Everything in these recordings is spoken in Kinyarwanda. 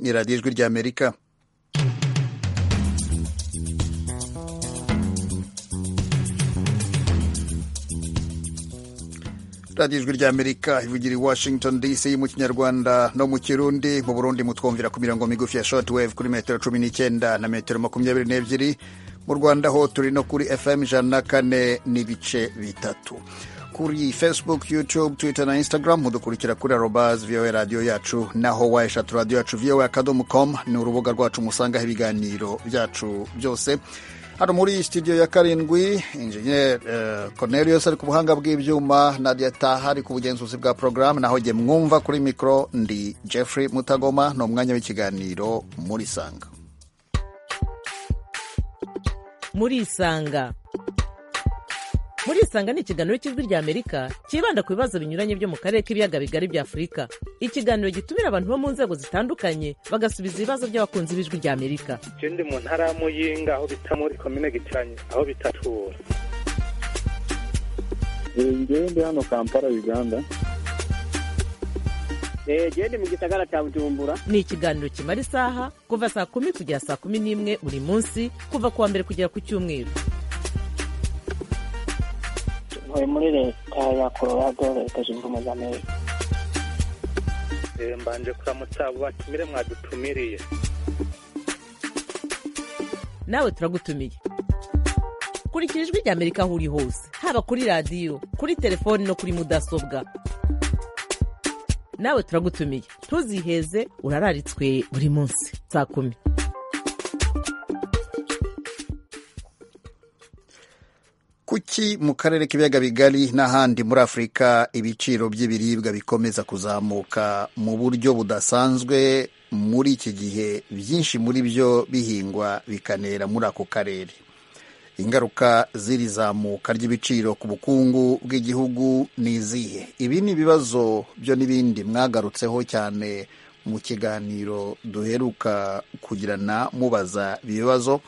ni radiyo ijwi ry'amerika radiyo ijwi ry'amerika ivugira i washington dc mu kinyarwanda no mu kirundi mu burundi mutwumvira ku mirongo migufi ya short wave kuri metero cumi n'icyenda na metero makumyabiri n'ebyiri mu rwanda ho turi no kuri fm ijana na kane n'ibice bitatu kuri facebook youtube twitter na instagram mudukurikira kuri arobaz voa radiyo yacu naho wayeshatu radiyo yacu voa akadomo com ni urubuga rwacu musangaho ibiganiro byacu byose hano muri studio ya karindwi injeniyeri Cornelius ari ku buhanga bw'ibyuma Nadia Taha ari ku bugenzuzi bwa porogaramu naho jye mwumva kuri mikoro ndi Jeffrey Mutagoma ni umwanya w'ikiganiro muri Sanga muri isanga muri isanga ni ikiganiro cy'ijwi ry'amerika cyibanda ku bibazo binyuranye byo mu karere k'ibiyaga bigari bya afurika ikiganiro gitumira abantu bo mu nzego zitandukanye bagasubiza ibibazo by'abakunzi b'ijwi ry'amerika je ndi mu ntara ya muyinga aho bita muri komine gitanyi aho bita tura ngewe ndi hano kampala uganda jewe ndi mu gisagara cya bujumbura ni ikiganiro kimara isaha kuva saa kumi kugera saa kumi n'imwe buri munsi kuva ku wa mbere kugera ku cyumweru ntuye muri leta ya colorado leta zunze ubumwe za amerika Eh, mbanje kuramutsa abo batumire mwadutumiriye nawe turagutumiye kurikira ijwi ry'amerika aho uri hose haba kuri radiyo kuri telefoni no kuri mudasobwa nawe turagutumiye ntuziheze urararitswe buri munsi saa kumi kuki mu karere k'ibiyaga bigari n'ahandi muri afurika ibiciro by'ibiribwa bikomeza kuzamuka mu buryo budasanzwe muri iki gihe byinshi muri byo bihingwa bikanera muri ako karere ingaruka z'iri zamuka ry'ibiciro ku bukungu bw'igihugu ni izihe ibi ni ibibazo byo n'ibindi mwagarutseho cyane mu kiganiro duheruka kugirana mubaza ibibazo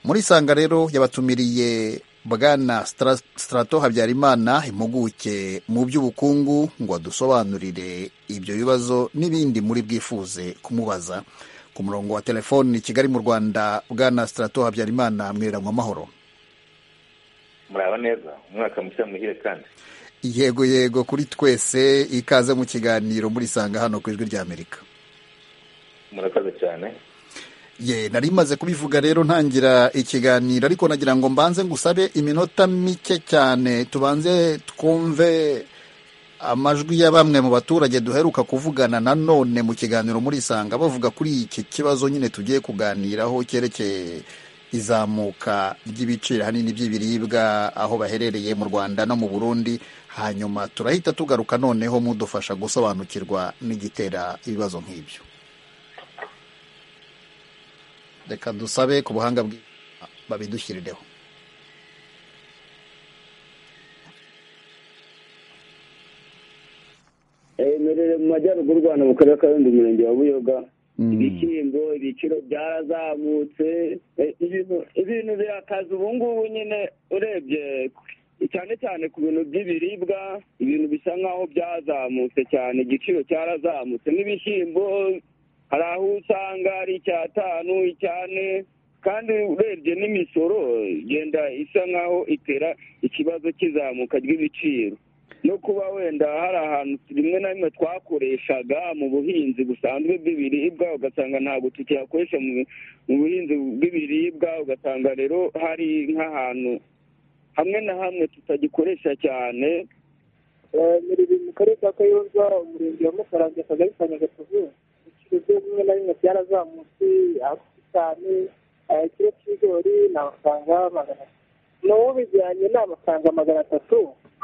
muri sanga rero yabatumiriye bwana Stra- strato habyarimana impuguke mu by'ubukungu ngo adusobanurire ibyo bibazo n'ibindi muri bwifuze kumubaza ku murongo wa telefoni i kigali mu rwanda bwana strato habyarimana mwiriranywa amahoro muraba neza umwaka mushya muhire kandi yego yego kuri twese ikaze mu kiganiro murisanga hano ku ijwi ry'amerika murakoze cyane ye nari maze kubivuga rero ntangira ikiganiro ariko nagira ngo mbanze ngusabe iminota mike cyane tubanze twumve amajwi ya bamwe mu baturage duheruka kuvugana nanone mu kiganiro muri isanga bavuga kuri iki kibazo nyine tugiye kuganiraho cyerekeye izamuka ry'ibiciro hanini by'ibiribwa aho baherereye mu rwanda no mu burundi hanyuma turahita tugaruka noneho mudufasha gusobanukirwa n'igitera ibibazo nk'ibyo reka dusabe ku buhanga bwi- babidushyirireho merere mu majyaruguru u rwanda mu karere ka rundi umurenge wa buyoga ibishyimbo ibiciro byarazamutse eh, ibintu- ibintu birakaze ubu ngubu nyine urebye cyane cyane ku bintu by'ibiribwa ibintu bisa nk'aho byazamutse cyane igiciro cyarazamutse n'ibishyimbo hari aho usanga ari icyatanu icyane kandi urebye n'imisoro igenda isa nk'aho itera ikibazo cy'izamuka ry'ibiciro no kuba wenda hari ahantu rimwe na rimwe twakoreshaga mu buhinzi busanzwe bw'ibiribwa ugasanga ntabwo tukihakoresha mu mu buhinzi bw'ibiribwa ugasanga rero hari nk'ahantu hamwe na hamwe tutagikoresha cyane muri mu karere ka kayonza umurenge wa mukarange akagari ka nyagatovu ibiciro byo bimwe na bimwe byarazamutse aho cyane ikiro cy'ibigori ni amafaranga magana atatu n'uwubijyanye ni amafaranga magana atatu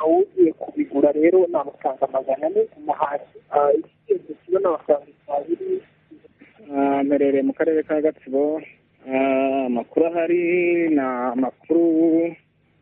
ugiye kubigura rero ni amafaranga magana ane umuhashyi ikigezi kiba ni amafaranga icyabiri Ah, mperereye mu karere ka gatsibo Ah, amakuru ahari ni amakuru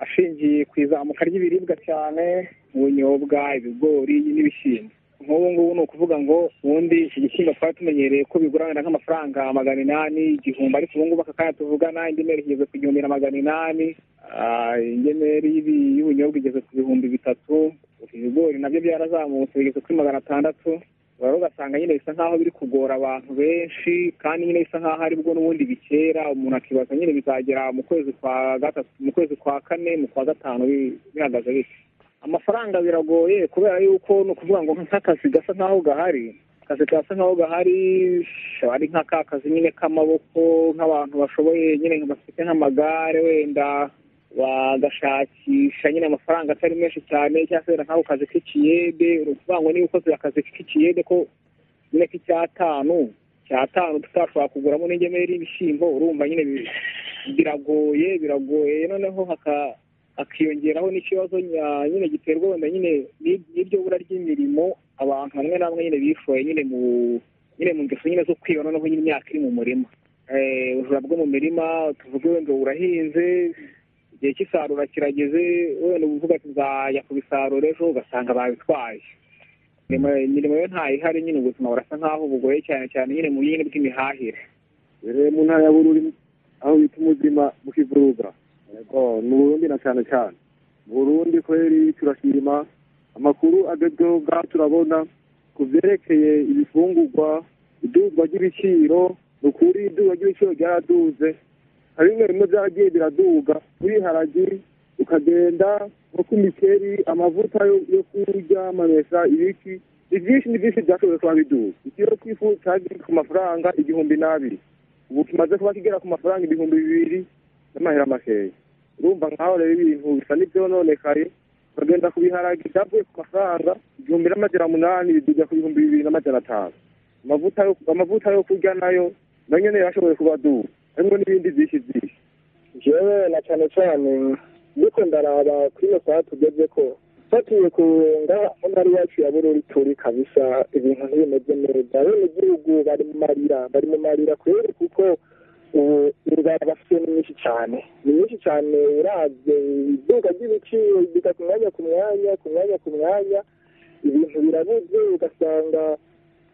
ashingiye ku izamuka ry'ibiribwa cyane ubunyobwa ibigori n'ibishyimbo nk'ubu ngubu ni ukuvuga ngo ubundi iki gishyimbo twari tumenyereye ko bigura wenda nk'amafaranga magana inani igihumbi ariko ubu ngubu aka kanya tuvugana ingemeri igeze ku gihumbi na magana inani Ah, ingemeri y'ibi- y'ubunyobwa igeze ku bihumbi bitatu ibigori nabyo byarazamutse bigeze kuri magana atandatu rero ugasanga nyine bisa nk'aho biri kugora abantu benshi kandi nyine bisa nk'aho aribwo n'ubundi bikera umuntu akibaza nyine bizagera mu kwezi kwa gatatu mu kwezi kwa kane mu kwa gatanu bi- bihagaze bityo amafaranga biragoye kubera yuko ni ukuvuga ngo nk'akazi gasa nk'aho gahari akazi gasa nk'aho gahari shaba ari nk'aka kazi nyine k'amaboko nk'abantu bashoboye nyine nka bafite nk'amagare wenda bagashakisha nyine amafaranga atari menshi cyane cyangwa se wenda nk'ako kazi k'ikiyede ni ukuvuga ngo niba ukoze akazi k'ikiyede ko nyine k'icyatanu cyatanu tutashobora kuguramo n'ingemeri y'ibishyimbo urumva nyine bi- biragoye biragoye noneho haka- hakiyongeraho n'ikibazo nya- nyine giterwa wenda nyine n'ib- n'iryo bura ry'imirimo abantu bamwe na bamwe nyine bishoye nyine mu nyine mu ngeso nyine zo kwiba noneho nyine imyaka iri mu murima Eh, ubujura bwo mu mirima tuvuge wenda burahinze igihe cy'isarura kirageze wenda uvuga ati nzajya kubisarura ejo ugasanga babitwaye imirimo imirimo yo ntayihari nyine ubuzima burasa nk'aho bugoye cyane cyane nyine mu bindi bw'imihahire rero mu ntara ya bururi aho bita umuzima mu kivuruga yego mu burundi na cyane cyane mu burundi kweri turashima amakuru agezweho bwa turabona ku byerekeye ibifungurwa iduzwa ry'ibiciro ni ukuri iduzwa ry'ibiciro ryaraduze hari bimwe bimwe byaragiye biraduga nk'ibiharagi ukagenda nko ku mikeri amavuta yo- yo kurya amamesa ibiki ni byinshi ni byinshi byashoboye kuba biduga ikiro cy'ifu cyari ku mafaranga igihumbi n'abiri ubu kimaze kuba kigera ku mafaranga ibihumbi bibiri n'amahera makeya urumva nkaho rero ibintu bisa n'ibyononekaye ukagenda ku biharagi byavuye ku mafaranga igihumbi n'amajana munani biduga ku bihumbi bibiri n'amajana atanu amavuta yo amavuta yo kurya nayo nayo nyene yarashoboye kuba dubu harimo n'ibindi byinshi byinshi jewe na cyane cyane ndiko ndaraba kuri iyo saha tugeze ko fatiye ku ngaha aho ntari iwacu ya bururi turi kabisa ibintu ntibimeze neza abenegihugu bari mu marira bari mu marira kubera kuko ubu inzara bafite ni nyinshi cyane ni nyinshi cyane uravye iduka ry'ibiciro riduka ku mwanya ku mwanya ku mwanya ku mwanya ibintu birabuze ugasanga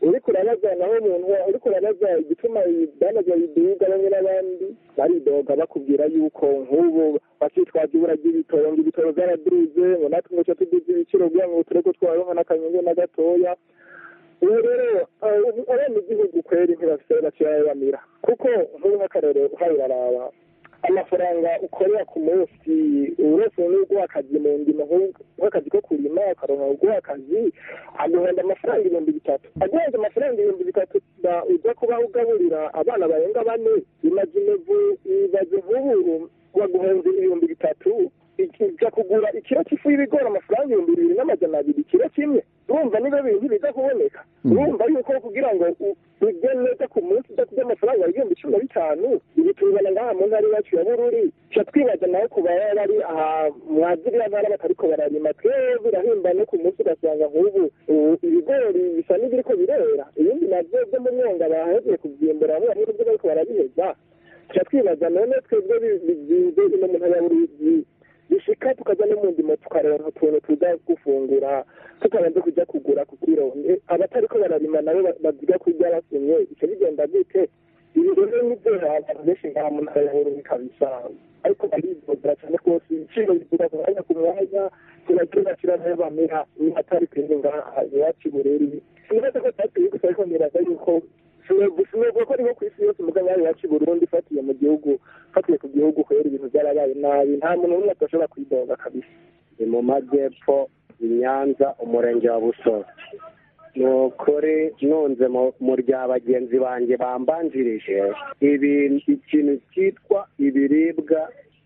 uriko urabaza naho umuntu uriko urabaza igituma ibidanaga biduga bamwe n'abandi baridoga bakubwira yuko nk'ubu bakitwaza ibura ry'ibitoro ngo ibitoro byaraduze ngo natwe ngo tuduze ibiciro kugira ngo tureke ko twaronka n'akanyungu na gatoya ubu rero abanyagihugu kweri ntibafite bakirabamira kuko nk'ubu nk'akarere uraraba amafaranga ukorera ku munsi uretse n'ubwo akazi mu ndimo nk'u- nk'akazi ko kurima ukaronka ubwo akazi aguhenda amafaranga ibihumbi bitatu aguhenda amafaranga ibihumbi bitatu ba- ujya kuba ugaburira abana barenga bane imajinevu ibibazo nk'ubu baguhenze ibihumbi bitatu iki- ujya kugura ikiro cy'ifu y'ibigori amafaranga ibihumbi bibiri n'amajana abiri ikiro kimwe urumva niba bintu biza kuboneka urumva yuko kugira ngo u- ujye neza ku munsi udafite amafaranga ibihumbi cumi na bitanu ibi tubibona ngaha mu ntara yacu ya bururi tuca twibaza nawe ku baba bari aha mwa ziriya ntara batariko bararima twebwe birahimba no ku munsi ugasanga nk'ubu ubu ibigori bisa n'ibiriko birera ibindi nabyo byo mu mwonga bahevye kubyimbura bamwe bamwe nibyo bariko barabiheza tuca twibaza none twebwe bi- bizinze ino mu ntara ya bururi bishika tukajya no mu ndimo tukaronka utuntu tuza gufungura tutabanze kujya kugura ku kiro Eh, abatariko bararima nabo ba- baziga kurya basumye ico bigenda gute ibi rero ni byo abantu benshi ngaha mu ntara ya bururi kabisa ariko baridodera cyane rwose ibiciro biduga ku mwanya ku mwanya kirakira kiranayo bamera ni atari kwinga ngaha iwacu i bururi nibaza ko tutatuye gusa ariko nibaza yuko sinubwo ko niho ku isi yose mugabo bari iwacu i burundi ifatiye mu gihugu fatiye ku gihugu kubera ibintu byarabaye nabi nta muntu n'umwe adashobora kwidoga kabisa ni mu majyepfo i nyanza umurenge wa busoro ni ukuri nunze mu- mu rya bagenzi banjye bambanjirije ibi- ikintu cyitwa ibiribwa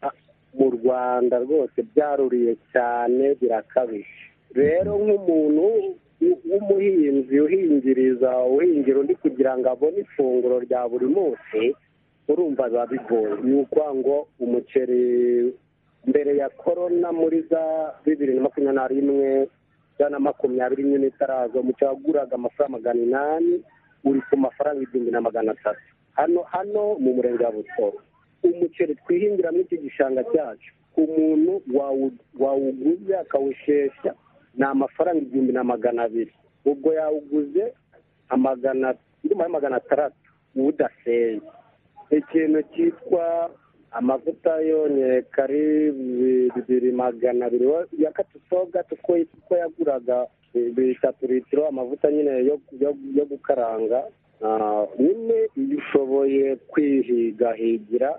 ah, mu rwanda rwose byaruriye cyane birakabije rero nk'umuntu w- w'umuhinzi uhingiriza uhingira undi kugira ngo abone ifunguro rya buri munsi urumva biba bigoye ni ukuvuga ngo umuceri mbere ya korona muri za bibiri na makumyabiri na rimwe ijana na makumyabiri nyine itaraza umuceri waguraga amafaranga magana inani uri ku mafaranga igihumbi na magana atatu hano hano mu murenge wa busoro umuceri twihingiramo iki gishanga cyacu umuntu wawu- wawuguze akawushesha ni amafaranga igihumbi na magana abiri ubwo yawuguze amagana ndumva ari magana atandatu udaseye ikintu cyitwa amavuta yonyeka ari bibiri magana abiri ya katusoga kuko yaguraga bitatu litiro amavuta nyine yo yo- yo gukaranga Ah, nyine iyo ushoboye kwihigahigira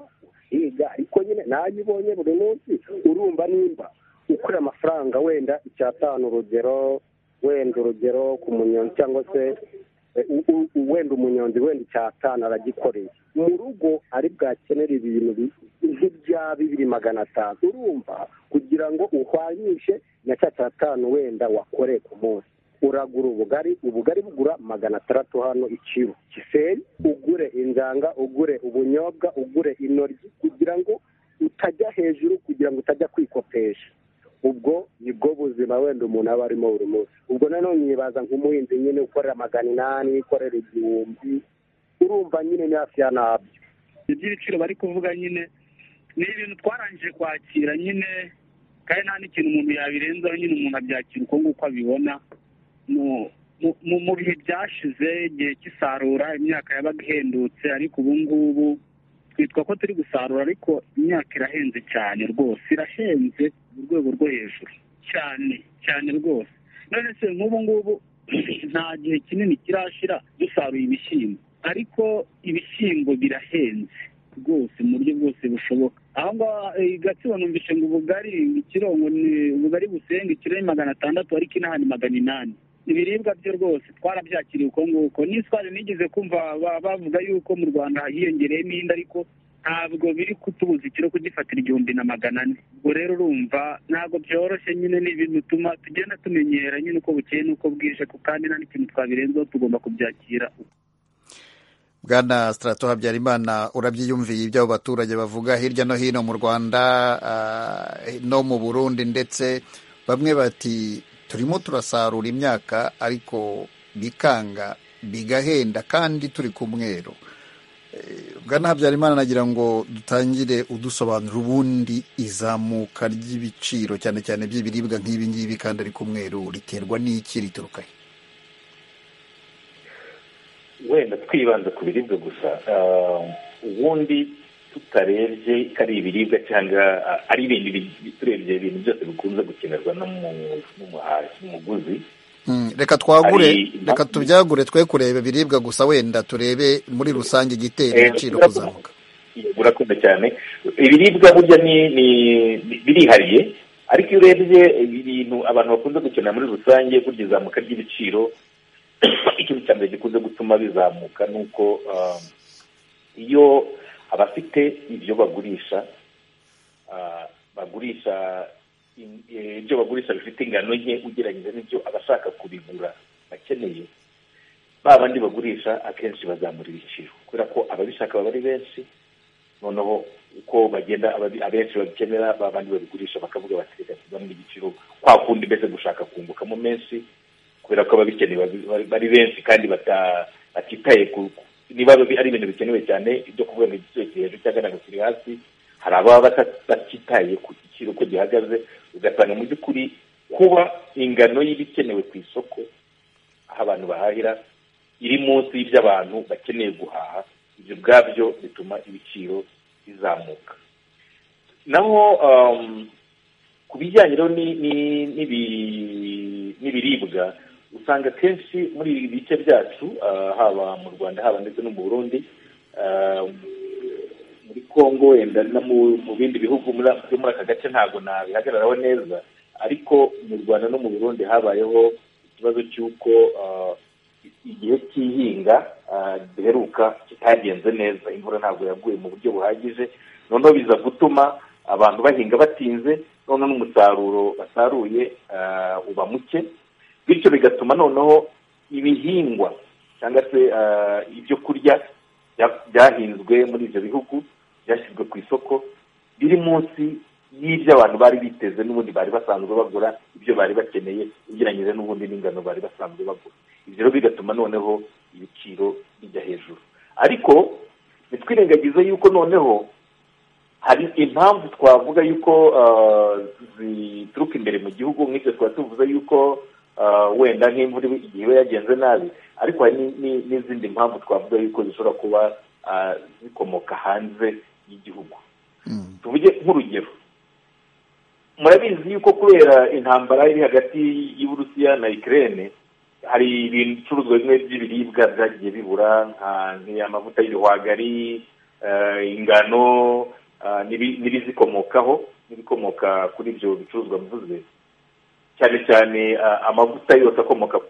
ukiga ariko nyine nayo ubonye buri munsi urumva nimba ukora amafaranga wenda icyatanu urugero wenda urugero ku munyonzi cyangwa se eh, u- u- u- wenda umunyonzi wenda icyatanu aragikoreye mu rugo ari bwakenera ibintu bi- nk'ibya bibiri magana atanu urumva kugira ngo uhwanyishe na cya cyatanu wenda wakoreye ku munsi uragura ubugari ubugari bugura magana atandatu hano ikiro kiseri ugure injanga ugure ubunyobwa ugure intoryi kugira ngo utajya hejuru kugira ngo utajya kwikopesha ubwo nibwo buzima wenda umuntu aba arimo buri munsi ubwo nanone nyibaza nk'umuhinzi nyine ukorera magana inani ukorera igihumbi urumva nyine ni hafi ya nabyo iby'ibiciro bari kuvuga nyine ni ibintu twarangije kwakira nyine kandi nta n'ikintu umuntu yabirenzaho nyine umuntu abyakira uko nguko abibona Mu- mu- mu- mu bihe byashize igihe cy'isarura imyaka yabaga ihendutse ariko ubu ngubu twitwa ko turi gusarura ariko imyaka irahenze cyane rwose irahenze mu rwego rwo hejuru cyane cyane rwose none se nk'ubu ngubu nta gihe kinini kirashira dusaruye ibishyimbo ariko ibishyimbo birahenze rwose mu buryo bwose bushoboka aho ngaho eh, i gatsibo numvise ngo ubugari ikiro ngo ni ubugari busenga ikiro ni magana atandatu ariko inaha ni magana inani ibiribwa byo rwose twarabyakiriye uko nguko n'iswari nigeze kumva ba- bavuga yuko mu rwanda hiyongereyemo indi ariko ntabwo biri kutubuza ikiro kugifatira igihumbi na magana ane ubwo rero urumva ntabwo byoroshye nyine ni ibintu bituma tugenda tumenyera nyine uko bukeye n'uko bwije kandi nta n'ikintu twabirenzaho tugomba kubyakira bwana sitarato habyarimana urabyiyumviye ibyo abo baturage bavuga hirya no hino mu rwanda ah, no mu burundi ndetse bamwe bati turimo turasarura imyaka ariko bikanga bigahenda kandi turi ku mweru Eh, bwana habyarimana nagira ngo dutangire udusobanura ubundi izamuka ry'ibiciro cyane cyane by'ibiribwa nk'ibi ngibi kandi ari ku mweru riterwa n'iki rituruka he wenda twibanze ku biribwa gusa ah, ubundi tutarebye ko ari ibiribwa cyangwa ah, ari ibindi bi- turebye ibintu byose bikunze gukenerwa n'umu- n'umuhashyi umuguzi Mm, reka twagure Hari- reka tubyagure twe kureba ibiribwa gusa wenda turebe muri rusange igitera Eh, ibiciro kubera ko- kuzamuka urakoze cyane ibiribwa burya ni ni birihariye ariko iyo urebye ibintu abantu bakunze gukenera muri rusange burya izamuka ry'ibiciro ikintu cya mbere gikunze gutuma bizamuka ni uko ah, iyo abafite ibyo bagurisha ah, bagurisha in- eh, ibyo bagurisha bifite ingano nke ugereranyije n'ibyo abashaka kubigura bakeneye ba bandi bagurisha akenshi bazamura ibiciro kubera ko ababishaka baba ari benshi noneho uko bagenda ababi- abenshi babikenera ba bandi babigurisha bakavuga bati reka tuzamure igiciro kwa kundi mbese gushaka kungukamo menshi kubera ko ababikeneye babi- bari- bari benshi kandi bata- batitaye ku ku- niba abi- ari ibintu bikenewe cyane ibyo kuvuga ngo igiciro kiri hejuru cyangwa ntabwo kiri hasi hari ababa bata- batitaye ku giciro uko gihagaze ugasanga mu by'ukuri kuba ingano y'ibikenewe ku isoko aho abantu bahahira iri munsi y'iby'abantu bakeneye guhaha ibyo ubwabyo bituma ibiciro bizamuka naho um, ku bijyanye rero ni- ni- n'ibi- n'ibiribwa usanga kenshi muri ibi bice byacu ah, haba mu rwanda haba ndetse no mu burundi ah, muri congo wenda no mu- mu bindi bihugu muri a- byo muri aka gace ntabwo nabihagararaho neza ariko mu rwanda no mu burundi habayeho ikibazo cy'uko ah, igihe cy'ihinga ah, giheruka kitagenze neza imvura ntabwo yaguye mu buryo buhagije noneho biza gutuma abantu bahinga batinze noneho n'umusaruro basaruye ah, uba muke bityo bigatuma noneho ibihingwa cyangwa se ah, ibyo kurya bya- byahinzwe muri ibyo bihugu byashyizwe ku isoko biri munsi y'ibyo abantu bari biteze n'ubundi bari basanzwe bagura ibyo bari bakeneye ugereranyije n'ubundi n'ingano bari basanzwe bagura ibyo rero bigatuma noneho ibiciro bijya hejuru ariko ntitwirengagize yuko noneho hari impamvu twavuga yuko ah, zituruka imbere mu gihugu nk'ibyo twaba tuvuze yuko ah, wenda nk'imvura iba- igihe iba yagenze nabi ariko hari ni- ni- n'izindi mpamvu twavuga yuko zishobora kuba ah, zikomoka hanze y'igihugu Mm. tuvuge nk'urugero murabizi yuko kubera intambara iri hagati y'uburusiya na ikirere hari ibicuruzwa bimwe by'ibiribwa byagiye bibura nk'amavuta y'ibihwagari ingano n'ibizikomokaho n'ibikomoka kuri ibyo bicuruzwa mvuze cyane cyane amavuta yose akomoka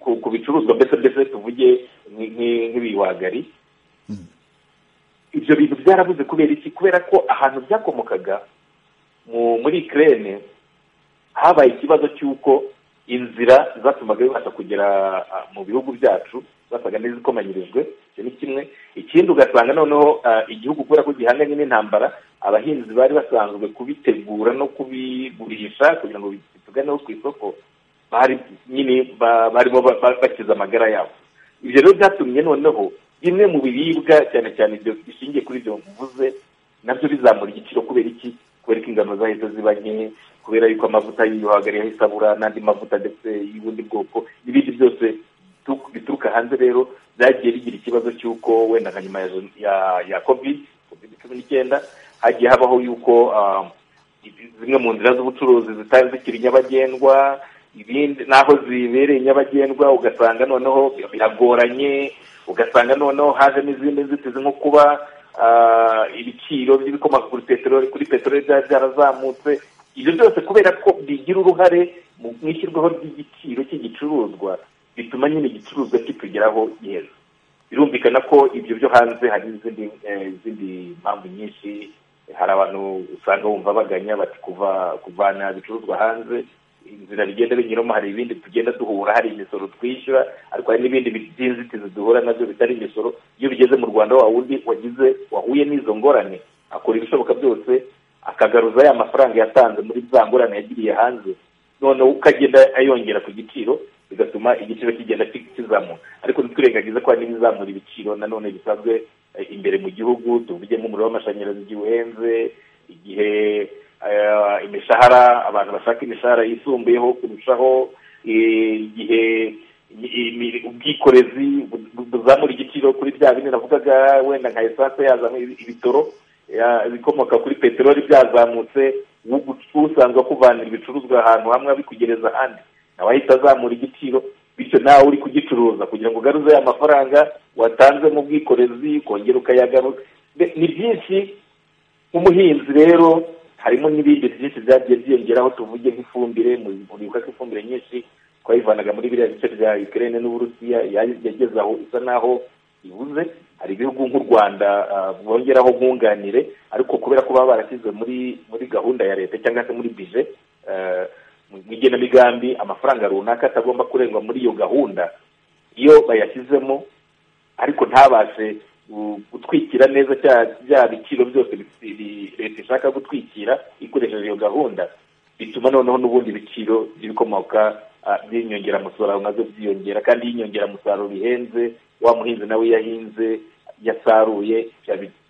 ku bicuruzwa mbese mbese tuvuge nk'ibihwagari ibyo bintu byarabuze kubera iki kubera ko ahantu byakomokaga muri ikirere habaye ikibazo cy'uko inzira zatumaga bibasha kugera mu bihugu byacu zasaga n'izikomanyirijwe icyo ni kimwe ikindi ugasanga noneho igihugu kubera ko gihanganye n'intambara abahinzi bari basanzwe kubitegura no kubigurisha kugira ngo bituganeho ku isoko bari nyine barimo bakiza amagara yabo ibyo rero byatumye noneho bimwe mu biribwa cyane cyane ibyo bishingiye kuri ibyo mvuze nabyo bizamura igiciro kubera iki kubera ko ingano zahise ziba nke kubera yuko amavuta y'ibihwagari yahise abura n'andi mavuta ndetse y'ubundi bwoko n'ibindi byose bituruka hanze rero byagiye bigira ikibazo cy'uko wenda nka nyuma ya kovide kovide cumi n'icyenda hagiye habaho yuko zimwe mu nzira z'ubucuruzi zitari zikiri nyabagendwa ibindi n'aho zibereye nyabagendwa ugasanga noneho biragoranye ugasanga noneho hajemo izindi nzitizi nko kuba ibiciro by'ibikomoka kuri peteroli kuri peteroli byaba byarazamutse ibyo byose kubera ko bigira uruhare mu ishyirwaho ry'igiciro cy'igicuruzwa bituma nyine igicuruzwa kitugeraho neza birumvikana ko ibyo byo hanze hari n'izindi mpamvu nyinshi hari abantu usanga bumva baganya bati kuvana ibicuruzwa hanze inzira bigenda binyuramo hari ibindi tugenda duhura hari imisoro twishyura ariko hari n'ibindi by'inzitizi duhura nabyo bitari imisoro iyo bigeze mu rwanda wa wundi wagize wahuye n'izo ngorane akora ibishoboka byose akagaruza ya mafaranga yatanze muri za ngorane yagiriye hanze noneho uko agenda ayongera ku giciro bigatuma igiciro kigenda kizamuka ariko ntitwirengagize ko hari n'ibizamura ibiciro nanone bisanzwe imbere mu gihugu tuvuge nk'umuriro w'amashanyarazi igihe uhenze igihe imishahara abantu bashaka imishahara yisumbuyeho kurushaho igihe ubwikorezi buzamura igiciro kuri bya bine navugaga wenda nka esanse yazamuye ibitoro ibikomoka kuri peteroli byazamutse usanzwe kuvanira ibicuruzwa ahantu hamwe abikugereza ahandi nawe ahita azamura igiciro bityo nawe uri kugicuruza kugira ngo ugaruze ya mafaranga watanze mu bwikorezi ukongera ukayagaruza ni byinshi nk'umuhinzi rero harimo n'ibindi byinshi byagiye byiyongeraho tuvuge nk'ifumbire muribuka ko ifumbire nyinshi twayivanaga muri biriya bice bya Ukraine n'uburusiya yageze aho isa naho ibuze hari ibihugu nk'u rwanda bwongeraho nkunganire ariko kubera ko baba barashyizwe muri muri gahunda ya leta cyangwa se muri bije mu igenamigambi amafaranga runaka atagomba kurengwa muri iyo gahunda iyo bayashyizemo ariko ntabashe gutwikira neza bya biciro byose leta ishaka gutwikira ikoresheje iyo gahunda bituma noneho n'ubundi ibiciro by'ibikomoka by'inyongeramusaruro nabyo byiyongera kandi iyo inyongeramusaruro ihenze wa muhinzi nawe yahinze yasaruye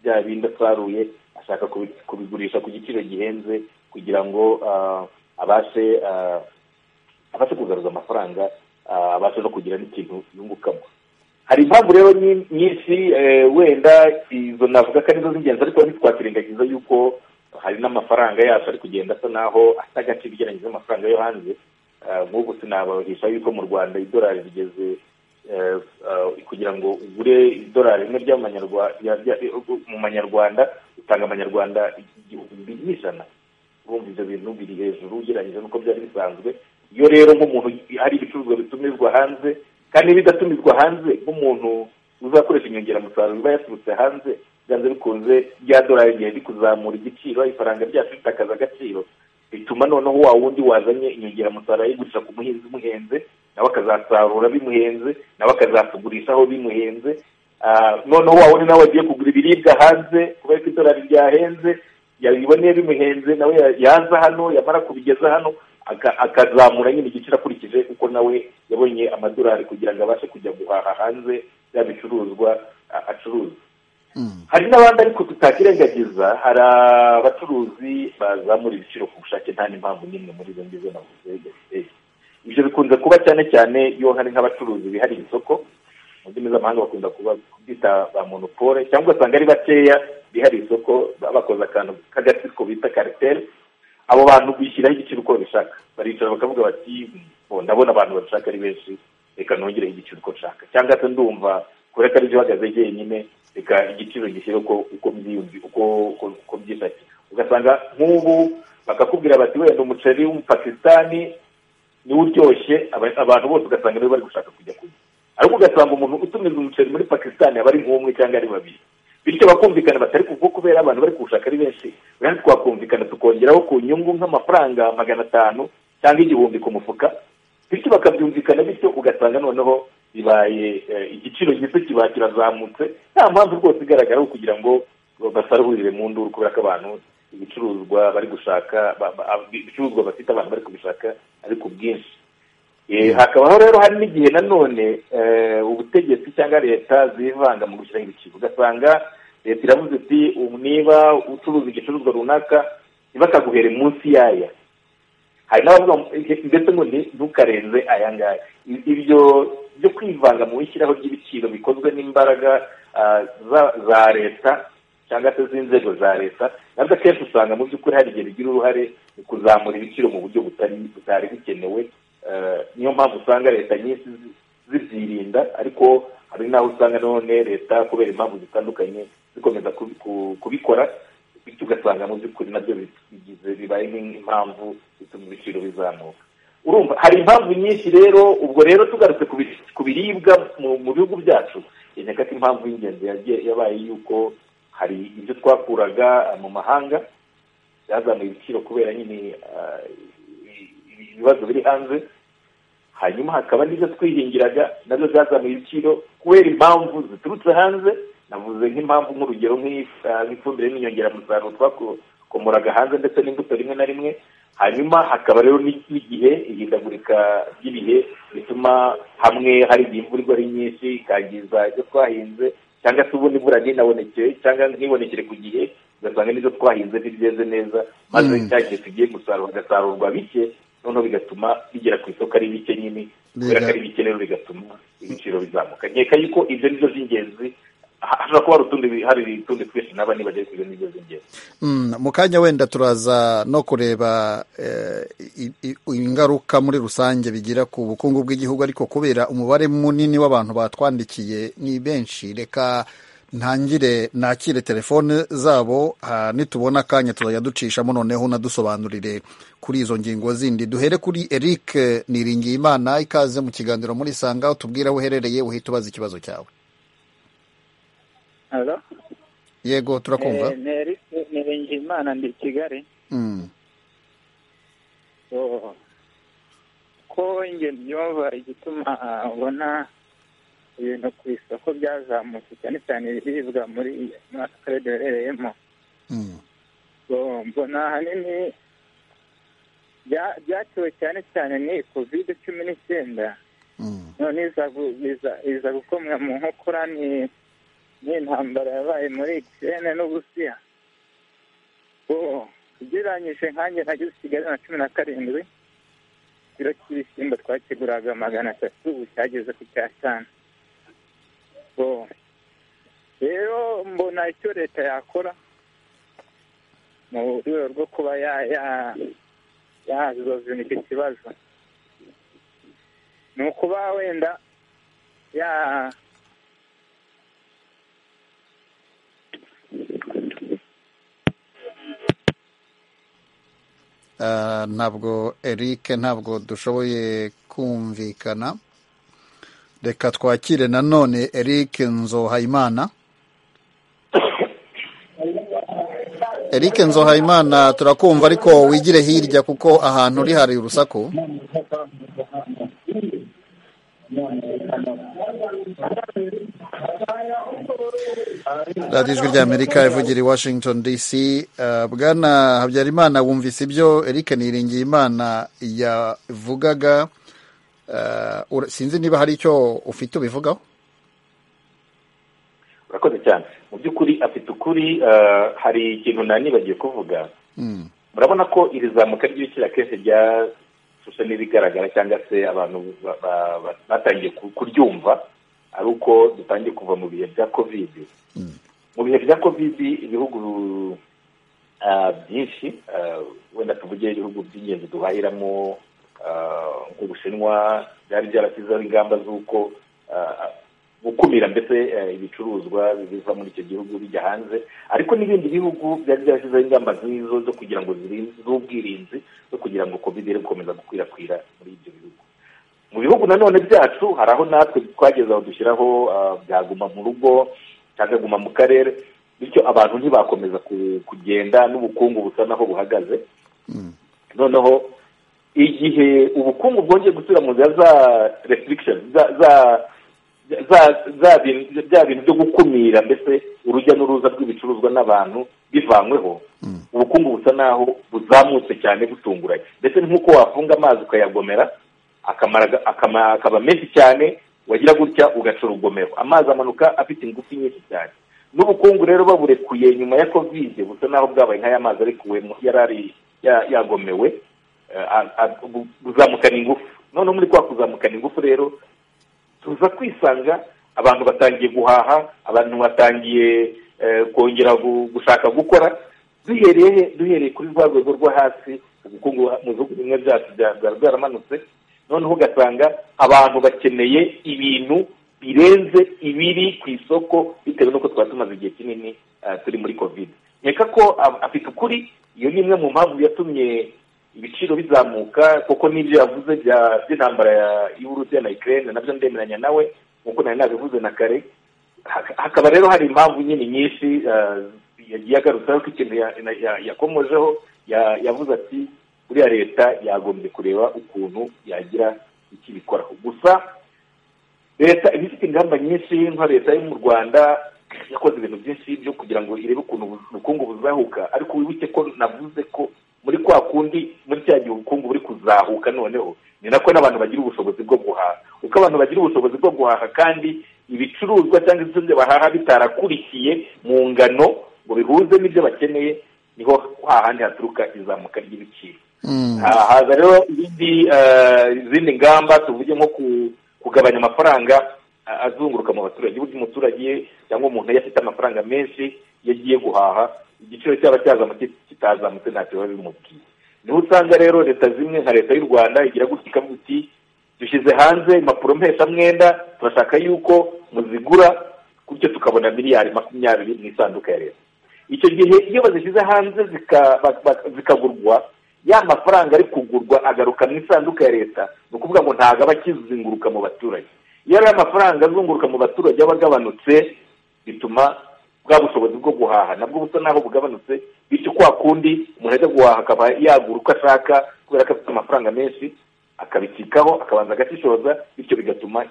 bya bindi asaruye ashaka kubigurisha ku giciro gihenze kugira ngo abashe abashe kugaruza amafaranga abashe no kugira n'ikintu yungukamo hari impamvu rero nyinshi wenda izo navuga ko arizo z'ingenzi ariko ntitwakwirengagiza yuko hari n'amafaranga yacu ari kugenda asa naho afite agaciro ugereranyije n'amafaranga yo hanze nk'ubu sinabahisha yuko mu rwanda idolari rigeze kugira ngo ugure idolari rimwe mu manyarwanda utanga amanyarwanda igihumbi n'ijana urumva ibyo bintu biri hejuru ugereranyije n'uko byari bisanzwe iyo rero nk'umuntu hari ibicuruzwa bitumizwa hanze kandi bidatumizwa hanze nk'umuntu uzakoresha inyongeramusaruro iba yaturutse hanze byanze bikunze rya dorari rigiye rikuzamura igiciro ifaranga ryacu ritakaza agaciro bituma noneho wa wundi wazanye inyongeramusaruro ayigurisha ku muhinzi umuhenze nawe akazasarura bimuhenze nawe akazatugurishaho bimuhenze noneho wa wundi nawe wagiye kugura ibiribwa hanze kubera ko idorari ryahenze yabiboneye bimuhenze nawe yaza hano yamara kubigeza hano akazamura nyine igiciro akurikije kuko nawe yabonye amadolari kugira ngo abashe kujya guhaha hanze bya bicuruzwa acuruza hari n'abandi ariko tutakirengagiza hari abacuruzi bazamura ibiciro ku bushake nta n'impamvu n'imwe muri izo ngizo navuze ibyo bikunze kuba cyane cyane iyo hari nk'abacuruzi bihariye isoko mu ndimi z'amahanga bakunda kuba byita ba monopole cyangwa ugasanga ari bakeya bihariye isoko bakoze akantu k'agatsiko bita kariteri abo bantu bishyiraho igiciro uko babishaka baricara bakavuga bati "Bo, ndabona abantu babishaka ari benshi reka nongereho igiciro uko nshaka cyangwa se ndumva kubera ko aribyo uhagaze jyenyine reka igiciro gishyire uko uko byiyumvi uko uko- uko byifashe ugasanga nk'ubu bakakubwira bati wenda umuceri w'umupakisitani niwo uryoshye aba- abantu bose ugasanga niwe bari gushaka kujya kurya ariko ugasanga umuntu utumiza umuceri muri pakisitani aba ari nk'umwe cyangwa ari babiri bityo bakumvikana batari kuko kubera abantu bari kuwushaka ari benshi kandi twakumvikana tukongeraho ku nyungu nk'amafaranga magana atanu cyangwa igihumbi ku mufuka bityo bakabyumvikana bityo ugasanga noneho bibaye eh, igiciro gito kiba kirazamutse nta mpamvu rwose igaragaraho kugira ngo basarurire mu nduru kubera ko abantu ibicuruzwa bari gushaka ba- ba- ibicuruzwa bafite abantu bari kubishaka ari ku bwinshi Eh, hakabaho rero hari n'igihe nanone eh, ubutegetsi cyangwa leta zivanga mu gushyiraho ibiciro ugasanga leta iravuze iti "Ubu niba ucuruza igicuruzwa runaka ntibakaguhere munsi y'aya hari n'abavuga ngo, "Eh, ndetse ngo ni- ntukarenze aya ngaya I- ibyo byo kwivanga mu ishyiraho ry'ibiciro bikozwe n'imbaraga ah, za- za leta cyangwa se z'inzego za leta nabwo akenshi usanga mu by'ukuri hari igihe bigira uruhare mu kuzamura ibiciro mu buryo butari butari bukenewe Eh, niyo mpamvu usanga leta nyinshi zi- zibyirinda ariko hari n'aho usanga none leta kubera impamvu zitandukanye zikomeza kubi- ku- kubikora bityo ugasanga mu by'ukuri nabyo bigize bibaye nk'impamvu bituma ibiciro bizamuka urumva hari impamvu nyinshi rero ubwo rero tugarutse ku bi- ku biribwa mu mu bihugu byacu yemeka ko impamvu y'ingenzi yagiye- yabaye yuko hari ibyo twakuraga eh, mu mahanga byazamuye ibiciro kubera nyine ah, ibi- ibibazo biri hanze hanyuma hakaba n'ibyo twihingiraga nabyo byazamuye ibiciro kubera impamvu ziturutse hanze navuze nk'impamvu nk'urugero nk'i- ah, nk'ifumbire n'inyongeramusaruro twakomoraga hanze ndetse n'imbuto rimwe na rimwe hanyuma hakaba rero n'i- n'igihe ihindagurika ry'ibihe bituma hamwe hari igihe imvura igwa ari nyinshi ikangiza ibyo twahinze cyangwa se ubundi imvura ntinabonekere cyangwa ntibonekere ku gihe ugasanga n'ibyo twahinze ntibyeze neza maze Mm. cya gihe tugiye gusarura hagasarurwa bike noneho bigatuma bigera ku isoko ari bike nyine kubera ko ari bike rero bigatuma ibiciro bizamuka nkeka yuko ibyo ni byo by'ingenzi Ha- hashobora kuba hari utundi bi- hari utundi twinshi naba nibagiye ku ibyo ni byo by'ingenzi Mm, mu kanya wenda turaza no kureba eh, i- i- ingaruka muri rusange bigira ku bukungu bw'igihugu ariko kubera umubare munini w'abantu batwandikiye ni benshi reka ntangire nakire telefone zabo ah, nitubona akanya tuzajya ducishamo noneho unadusobanurire kuri izo ngingo zindi duhere kuri eric niringiyimana ikaze mu kiganiro muri sanga utubwire aho uherereye uhita ubaza ikibazo cyawe Halo. yego turakumva Eh, ni Eric Niringiyimana ndi i Kigali. Mm. So, ko njye mbyumva igituma ah, ubona ibintu ku isoko byazamutse cyane cyane ibiribwa muri muri aka karere duherereyemo Mm. So, mbona ahanini bya- byatewe cyane cyane ni kovide cumi n'icyenda Mm. none iza gu- iza- iza gukomwa mu nkokora ni n'intambara yabaye muri Ukraine n'Uburusiya bo ugereranyije nkanjye nageze i Kigali na cumi na karindwi ikiro cy'ibishyimbo twakiguraga magana atatu ubu cyageze ku cyatanu bo rero mbona icyo leta yakora mu rwego rwo kuba ya- ya- yazozuna icyo kibazo ni ukuba wenda ya Ah, ntabwo Eric ntabwo dushoboye kumvikana reka twakire nanone Eric Nzohayimana Eric Nzohayimana turakumva ariko wigire hirya kuko ahantu uri hari urusaku radiyo ijwi ry'amerika ivugira i washington dc eh, bwana habyarimana wumvise ibyo eric niringiyimana yavugaga eh, ura- sinzi niba hari icyo ufite ubivugaho urakoze cyane mu by'ukuri afite ukuri eh, hari ikintu nanibagiye kuvuga Mm, murabona ko iri zamuka ry'ibiciro akenshi ryashushe n'ibigaragara cyangwa se abantu ba- ba- ba- batangiye ku- kuryumva ari uko dutangiye kuva mu bihe bya kovide mu bihe bya kovide ibihugu byinshi wenda tuvuge ibihugu by'ingenzi duhahiramo nk'ubushinwa byari byarashyizeho ingamba z'uko gukumira mbese ibicuruzwa biva muri icyo gihugu bijya hanze ariko n'ibindi bihugu byari byarashyizeho ingamba nk'izo zo kugira ngo z'ubwirinzi zo kugira ngo kovide iri gukomeza gukwirakwira muri ibyo bihugu mu bihugu nanone byacu hari aho natwe twageze aho dushyiraho byaguma mu rugo cyangwa mu karere bityo abantu ntibakomeza kugenda n'ubukungu busa naho buhagaze noneho igihe ubukungu bwongeye gusubira mu nzira za restrikisheni bya bintu byo gukumira mbese urujya n'uruza rw'ibicuruzwa n'abantu bivanyweho ubukungu busa naho buzamutse cyane butunguranye ndetse nk'uko wafunga amazi ukayagomera akaba menshi cyane wagira gutya ugaca urugomero amazi amanuka afite ingufu nyinshi cyane n'ubukungu rero baburekuye nyuma ya kovide busa naho bwabaye nk'aya mazi arekuwemo yari yagomewe kuzamukana ingufu noneho muri kwa kuzamukana ingufu rero tuza kwisanga abantu batangiye guhaha abantu batangiye kongera gushaka gukora duhereye duhereye kuri rwa rwego rwo hasi ubukungu mu bihugu bimwe byacu byari byaramanutse noneho ugasanga abantu bakeneye ibintu birenze ibiri ku isoko bitewe n'uko twaba tumaze igihe kinini turi muri kovide nkeka ko afite ukuri iyo ni imwe mu mpamvu yatumye ibiciro bizamuka kuko n'ibyo yavuze by'intambara y'uburusiya na ikirere nabyo ndemeranya nawe nk'uko nari nabivuze na kare hakaba rero hari impamvu nyine nyinshi yagiye agarutsaho ko ikintu yakomojeho yavuze ati buriya leta yagombye kureba ukuntu yagira icyo ibikoraho gusa leta iba ifite ingamba nyinshi nka leta yo mu rwanda yakoze ibintu byinshi byo kugira ngo irebe ukuntu ubukungu buzahuka ariko wibuke ko navuze ko muri kwa kundi muri cya gihe ubukungu buri kuzahuka noneho ni nako n'abantu bagira ubushobozi bwo guhaha uko abantu bagira ubushobozi bwo guhaha kandi ibicuruzwa cyangwa ibyo bahaha bitarakurikiye mu ngano ngo bihuze n'ibyo bakeneye niho hahandi haturuka izamuka ry'ibiciro haza rero izindi ngamba tuvuge nko kugabanya amafaranga azunguruka mu baturage uburyo umuturage cyangwa umuntu yari afite amafaranga menshi iyo agiye guhaha igiciro cyaba cyazamutse kitazamutse ntacyo biba bimubwiye niho usanga rero leta zimwe nka leta y'u rwanda igira gutya ikavuga iti dushyize hanze impapuro mpeshamwenda turashaka yuko muzigura gutyo tukabona miliyari makumyabiri mu isanduka ya leta icyo gihe iyo bazishyize hanze zikagurwa ya mafaranga ari kugurwa agaruka mu isanduka ya leta ni ukuvuga ngo ntabwo aba akizinguruka mu baturage iyo ari amafaranga azunguruka mu baturage aba agabanutse bituma bwa bushobozi bwo guhaha nabwo busa naho bugabanutse bityo kwa kundi umuntu ajya guhaha akaba yagura uko ashaka kubera ko afite amafaranga menshi akabikikaho akabanza agashishoza bityo bigatuma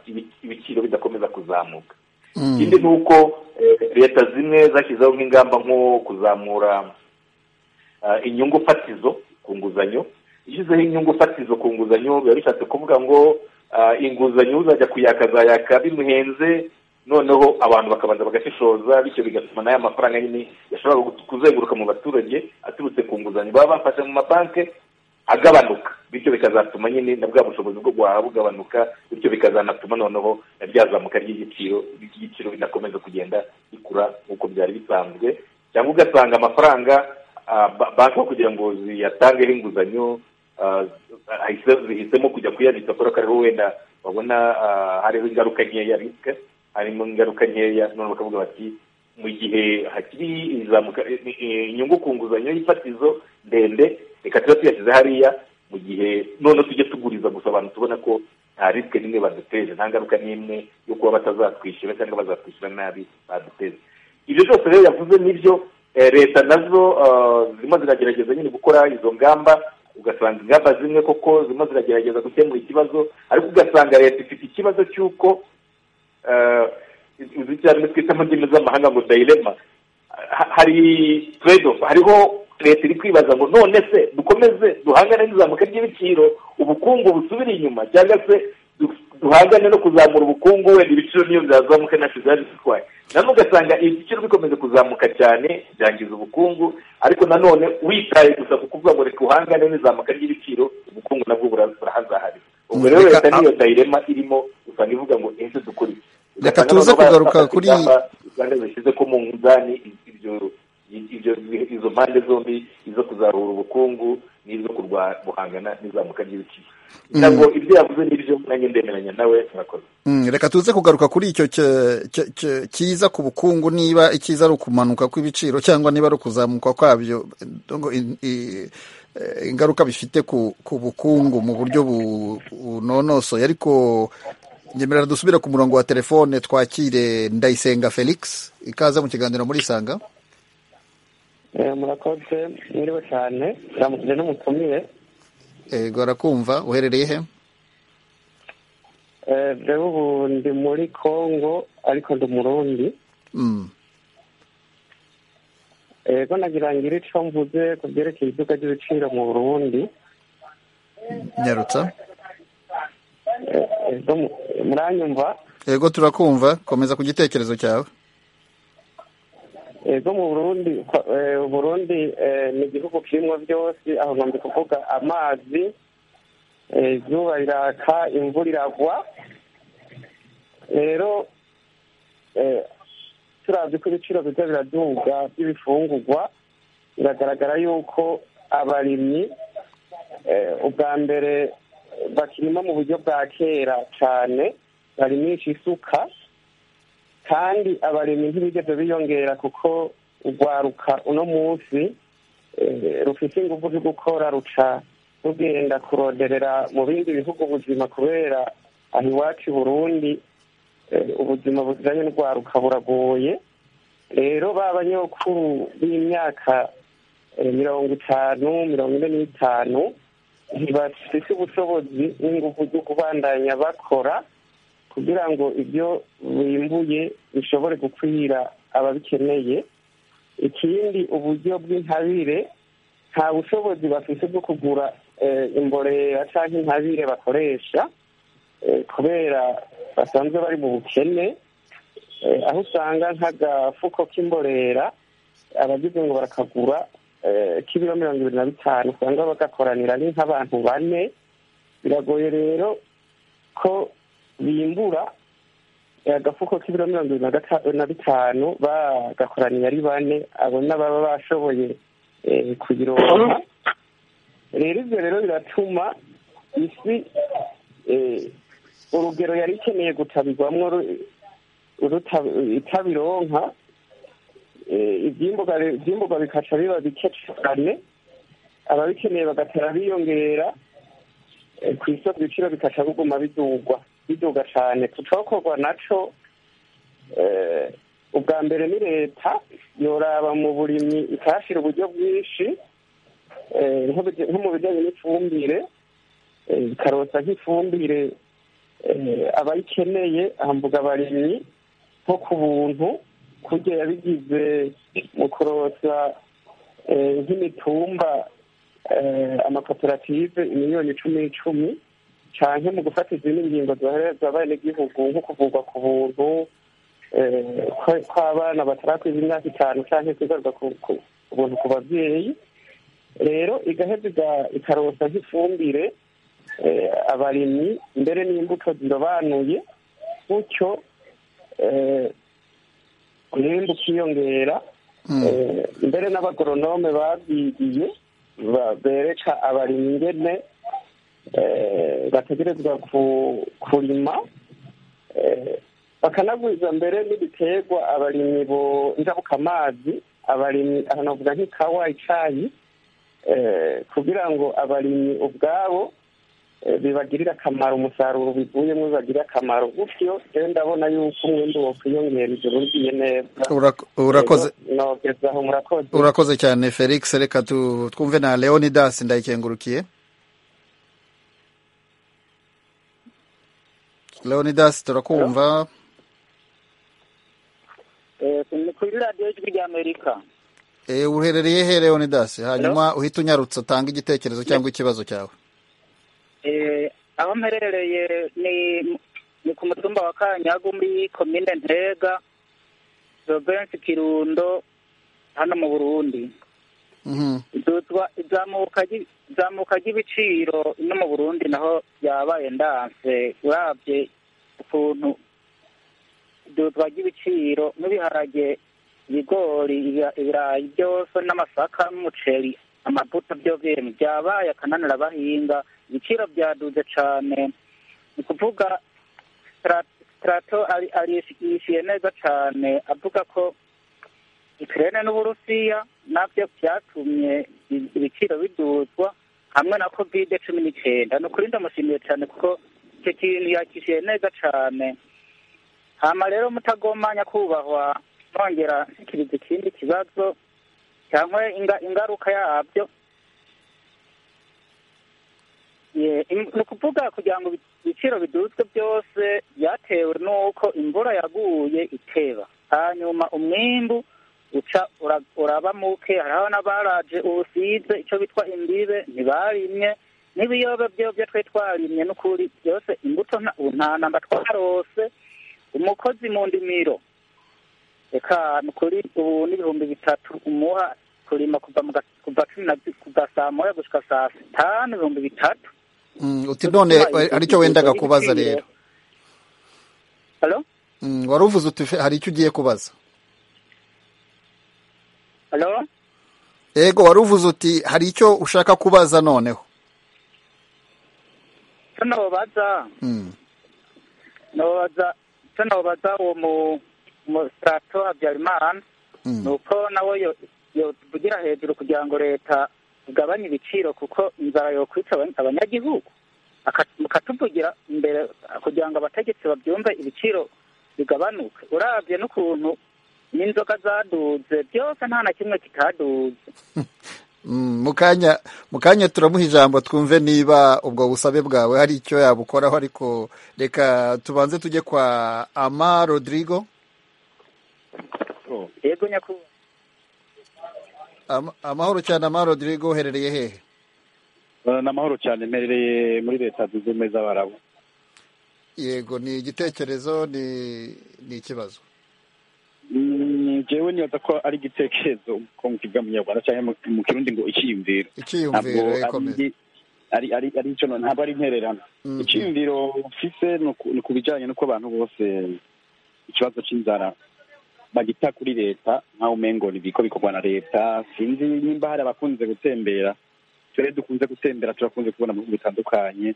ibiciro bidakomeza kuzamuka ikindi ni uko leta zimwe zashyizeho nk'ingamba nko kuzamura inyungu fatizo ku nguzanyo ishyizeho inyungu fatizo ku nguzanyo biba bishatse kuvuga ngo inguzanyo uzajya kuyaka azayaka bimuhenze noneho abantu bakabanza bagashishoza bityo bigatuma n'aya mafaranga nyine yashobora kuzenguruka mu baturage aturutse ku nguzanyo baba bafashe mu mabanki agabanuka bityo bikazatuma nyine na bwa bushobozi bwo guhaha bugabanuka bityo bikazanatuma noneho na byazamuka ry'igiciro ry'igiciro bidakomeza kugenda bikura nk'uko byari bisanzwe cyangwa ugasanga amafaranga banki kugira ngo ziyatangeho inguzanyo zihisemo kujya kuyabitsa kubera ko ariho wenda babona hariho ingaruka nkeya risike harimo ingaruka nkeya none bakavuga bati mu gihe hakiri inyungu ku nguzanyo y'ifatizo ndende reka tuba tuyashyize hariya mu gihe none tujye tuguriza gusa abantu tubona ko nta risike n'imwe baduteje nta ngaruka n'imwe yo kuba batazatwishyura cyangwa bazatwishyura nabi baduteze ibyo byose rero yavuze nibyo leta nazo zirimo ziragerageza nyine gukora izo ngamba ugasanga ingamba zimwe koko zirimo ziragerageza gukemura ikibazo ariko ugasanga leta ifite ikibazo cy'uko izi cyane twita mu ndimi z'amahanga ngo dayirema hari turedo hariho leta iri kwibaza ngo none se dukomeze duhangane n'izamuka ry'ibiciro ubukungu busubira inyuma cyangwa se duhangane no kuzamura ubukungu wenda ibiciro niyo byazamuka ntacyo byari bitwaye nanone ugasanga ibiciro bikomeza kuzamuka cyane byangiza ubukungu ariko nanone witaye gusa ku kuvuga ngo reka uhangane n'izamuka ry'ibiciro ubukungu nabwo burahazaharira ubwo rero leta niyo dayirema irimo usanga ivuga ngo ejo dukora iki reka tuze kugaruka kuri rwanda zishyize ko mu nzani ibyo ibyo izo mpande zombi izo kuzahura ubukungu n'izo guhangana n'izamuka ry'ibiciro ntabwo ibyo yavuze n'ibyo nanjye ndemeranya nawe murakoze Mm, reka tuze kugaruka kuri icyo cyo- cyo- cyo- cyiza ku bukungu niba icyiza ari ukumanuka kw'ibiciro cyangwa niba ari ukuzamuka kwabyo donc in- i- eh, ingaruka bifite ku ku bukungu mu buryo bu- bunonosoye ariko ngemerera dusubire ku murongo wa telefone twakire ndayisenga felix ikaze mu kiganiro muri sanga murakoze mwiriwe cyane turamukije n'umutumire ego arakumva uherereye he Eh, jewe ubu ndi muri congo ariko ndi umurundi Mm, ego nagira ngire ico mvuze ku byerekeye iduka ry'ibiciro mu burundi nyarutsa Eh, ego mu- muranyumva ego turakumva komeza ku gitekerezo cyawe ego mu burundi ko- eh, uburundi eh, ni igihugu kirimwo byose aho nkombe kuvuga amazi eh, izuba riraka imvura iragwa rero eh, turavye ko ibiciro biza biraduga by'ibifungurwa biragaragara yuko abarimyi eh, ubwa mbere bakirima mu buryo bwa kera cane barimisha isuka kandi abarimyi ntibigeze biyongera kuko urwaruka uno munsi eh, rufise ingufu zo gukora ruca rugenda kuroderera mu bindi bihugu ubuzima kubera aho iwacu i burundi eh, ubuzima bujanye n'urwaruka buragoye rero ba banyokuru b'imyaka eh, mirongo itanu mirongo ine n'itanu ntibafise ubushobozi n'ingufu zo kubandanya bakora kugira ngo ibyo bimbuye bishobore gukwira ababikeneye ikindi uburyo bw'intabire nta bushobozi bafite bwo kugura eh, imborera cyangwa intabire bakoresha eh, kubera basanzwe bari mu bukene eh, aho usanga nk'agafuko k'imborera abagize ngo barakagura eh, k'ibiro mirongo ibiri na bitanu usanga bagakoranira ni nk'abantu bane biragoye rero ko bimbura eh, agafuko k'ibiro mirongo ibiri na gata- na bitanu bagakoraniye ari bane abo n'ababa bashoboye eh, kubironka rero ibyo rero biratuma isi eh, urugero yari ikeneye gutabirwamwo ru- ruta- itabironka eh, ivyimburwa ivyimburwa bikaca biba bike cane ababikeneye bagatara biyongera eh, ku isoko ibiciro bikaca biguma bidugwa biduga cyane tucokorwa naco eh, ubwa mbere ni leta yoraba mu burimyi ikahashira uburyo bwinshi eh, nko bije- nko mu bijyanye n'ifumbire eh, ikarosa nk'ifumbire eh, abayikeneye hambuga abarimyi nko ku buntu kurya yabigize mu kurosa eh, nk'imitumba eh, amakoperative miliyoni icumi icumi cyane mu gufata izindi ngingo zoherezwa abenegihugu nko kuvurwa ku buntu eh, kwe- kw'abana batarakwiza imyaka itanu cyangwa kugarurwa ku ku- ku buntu ku babyeyi rero igaheza iga- ikarosa nk'ifumbire eh, abarimyi mbere n'imbuto zirobanuye gutyo eh, umwimbu ukiyongera Eh, mbere n'abagoronome babyigiye ba- bereka abarimyi ingene eh, bategerezwa ku- kurima eh, bakanagwiza mbere n'ibiterwa abarimyi bo- njabukamazi abarimyi aha navuga nk'ikawa icayi eh, kugira ngo abarimyi ubwabo eh, bibagirire akamaro umusaruro bivuyemo bibagirire akamaro gutyo rero ndabona yuko umwimbu wokwiyongera ijoro rigiye neza Urak- urakoze nogezaho murakoze urakoze cyane felix reka tu- twumve na leonidas ndayikengurukiye leonidas turakumva kuri radiyo y'ijwi ry'amerika Eh, uherereye he leonidas hanyuma uhita unyarutsa utanga igitekerezo cyangwa ikibazo cyawe Eh, aho mperereye ni ni ku mutumba wa kanyagu muri komine ntega provensi kirundo hano mu burundi Mhm. dutwa izamuka ry- izamuka ry'ibiciro no mu burundi naho byabaye ndanse urabye ukuntu urugero twagira ibiciro nk'ibiharage ibigori ibirayi byose n'amasaka n'umuceri amavuta byo bintu byabaye akananira abahinga ibiciro byaduze cyane ni ukuvuga sitarato yishyuye neza cyane avuga ko ikirere n'uburusiya nabyo byatumye ibiciro biduzwa hamwe na kovide cumi n'icyenda ni ukuri ndamushimiye cyane kuko icyo kintu yakishyuye neza cyane hama rero mutagoma nyakubahwa nongera nshikiriza ikindi kibazo cyangwa ingaruka yabyo ni ukuvuga kugira ngo ibiciro biduzwe byose byatewe n'uko imvura yaguye iteba hanyuma umwimbu uca uraba muke hariho n'abaraje ubusize icyo bitwa imbibe ntibarimye n'ibiyobe byo twari twarimye n'ukuri byose imbuto nta namba twarose umukozi mu ndimiro reka ni ukuri ubu n'ibihumbi bitatu umuha kurima kuva cumi na kuva saa moya gushyika saa sitanu ibihumbi bitatu uti none aricyo wendaga kubaza rero wari uvuze uti hari icyo ugiye kubaza yego wari uvuze uti hari icyo ushaka kubaza noneho tunobaza nobaza tunobaza uwo mu musitarato habyarimana ni uko nawe yovugira hejuru kugira ngo leta igabanye ibiciro kuko inzara yokwica abanyagihugu akatuvugira imbere kugira ngo abategetsi babyumve ibiciro bigabanuke urabye n'ukuntu n'inzoga zaduze byose nta na kimwe kitaduze mu kanya turamuha ijambo twumve niba ubwo busabe bwawe hari icyo yabukoraho ariko reka tubanze tujye kwa ama rodrigo yego nyakubahwa amahoro cyane ama rodrigo uherereye hehe ni amahoro cyane mperereye muri leta zunze ubumwe z'abarabu yego ni igitekerezo ni ikibazo jewe nibaza ko ari igitekerezo ko mu kivuga mu kinyarwanda cyangwa mu kirundi ngo icyiyumviro icyiyumviro ari icyo ntabwo ari intererano icyiyumviro mfise ni ku bijyanye n'uko abantu bose ikibazo cy'inzara bagita kuri leta nkaho umengo nibiko bikorwa na leta sinzi nimba hari abakunze gutembera twe dukunze gutembera turakunze kubona mu bihugu bitandukanye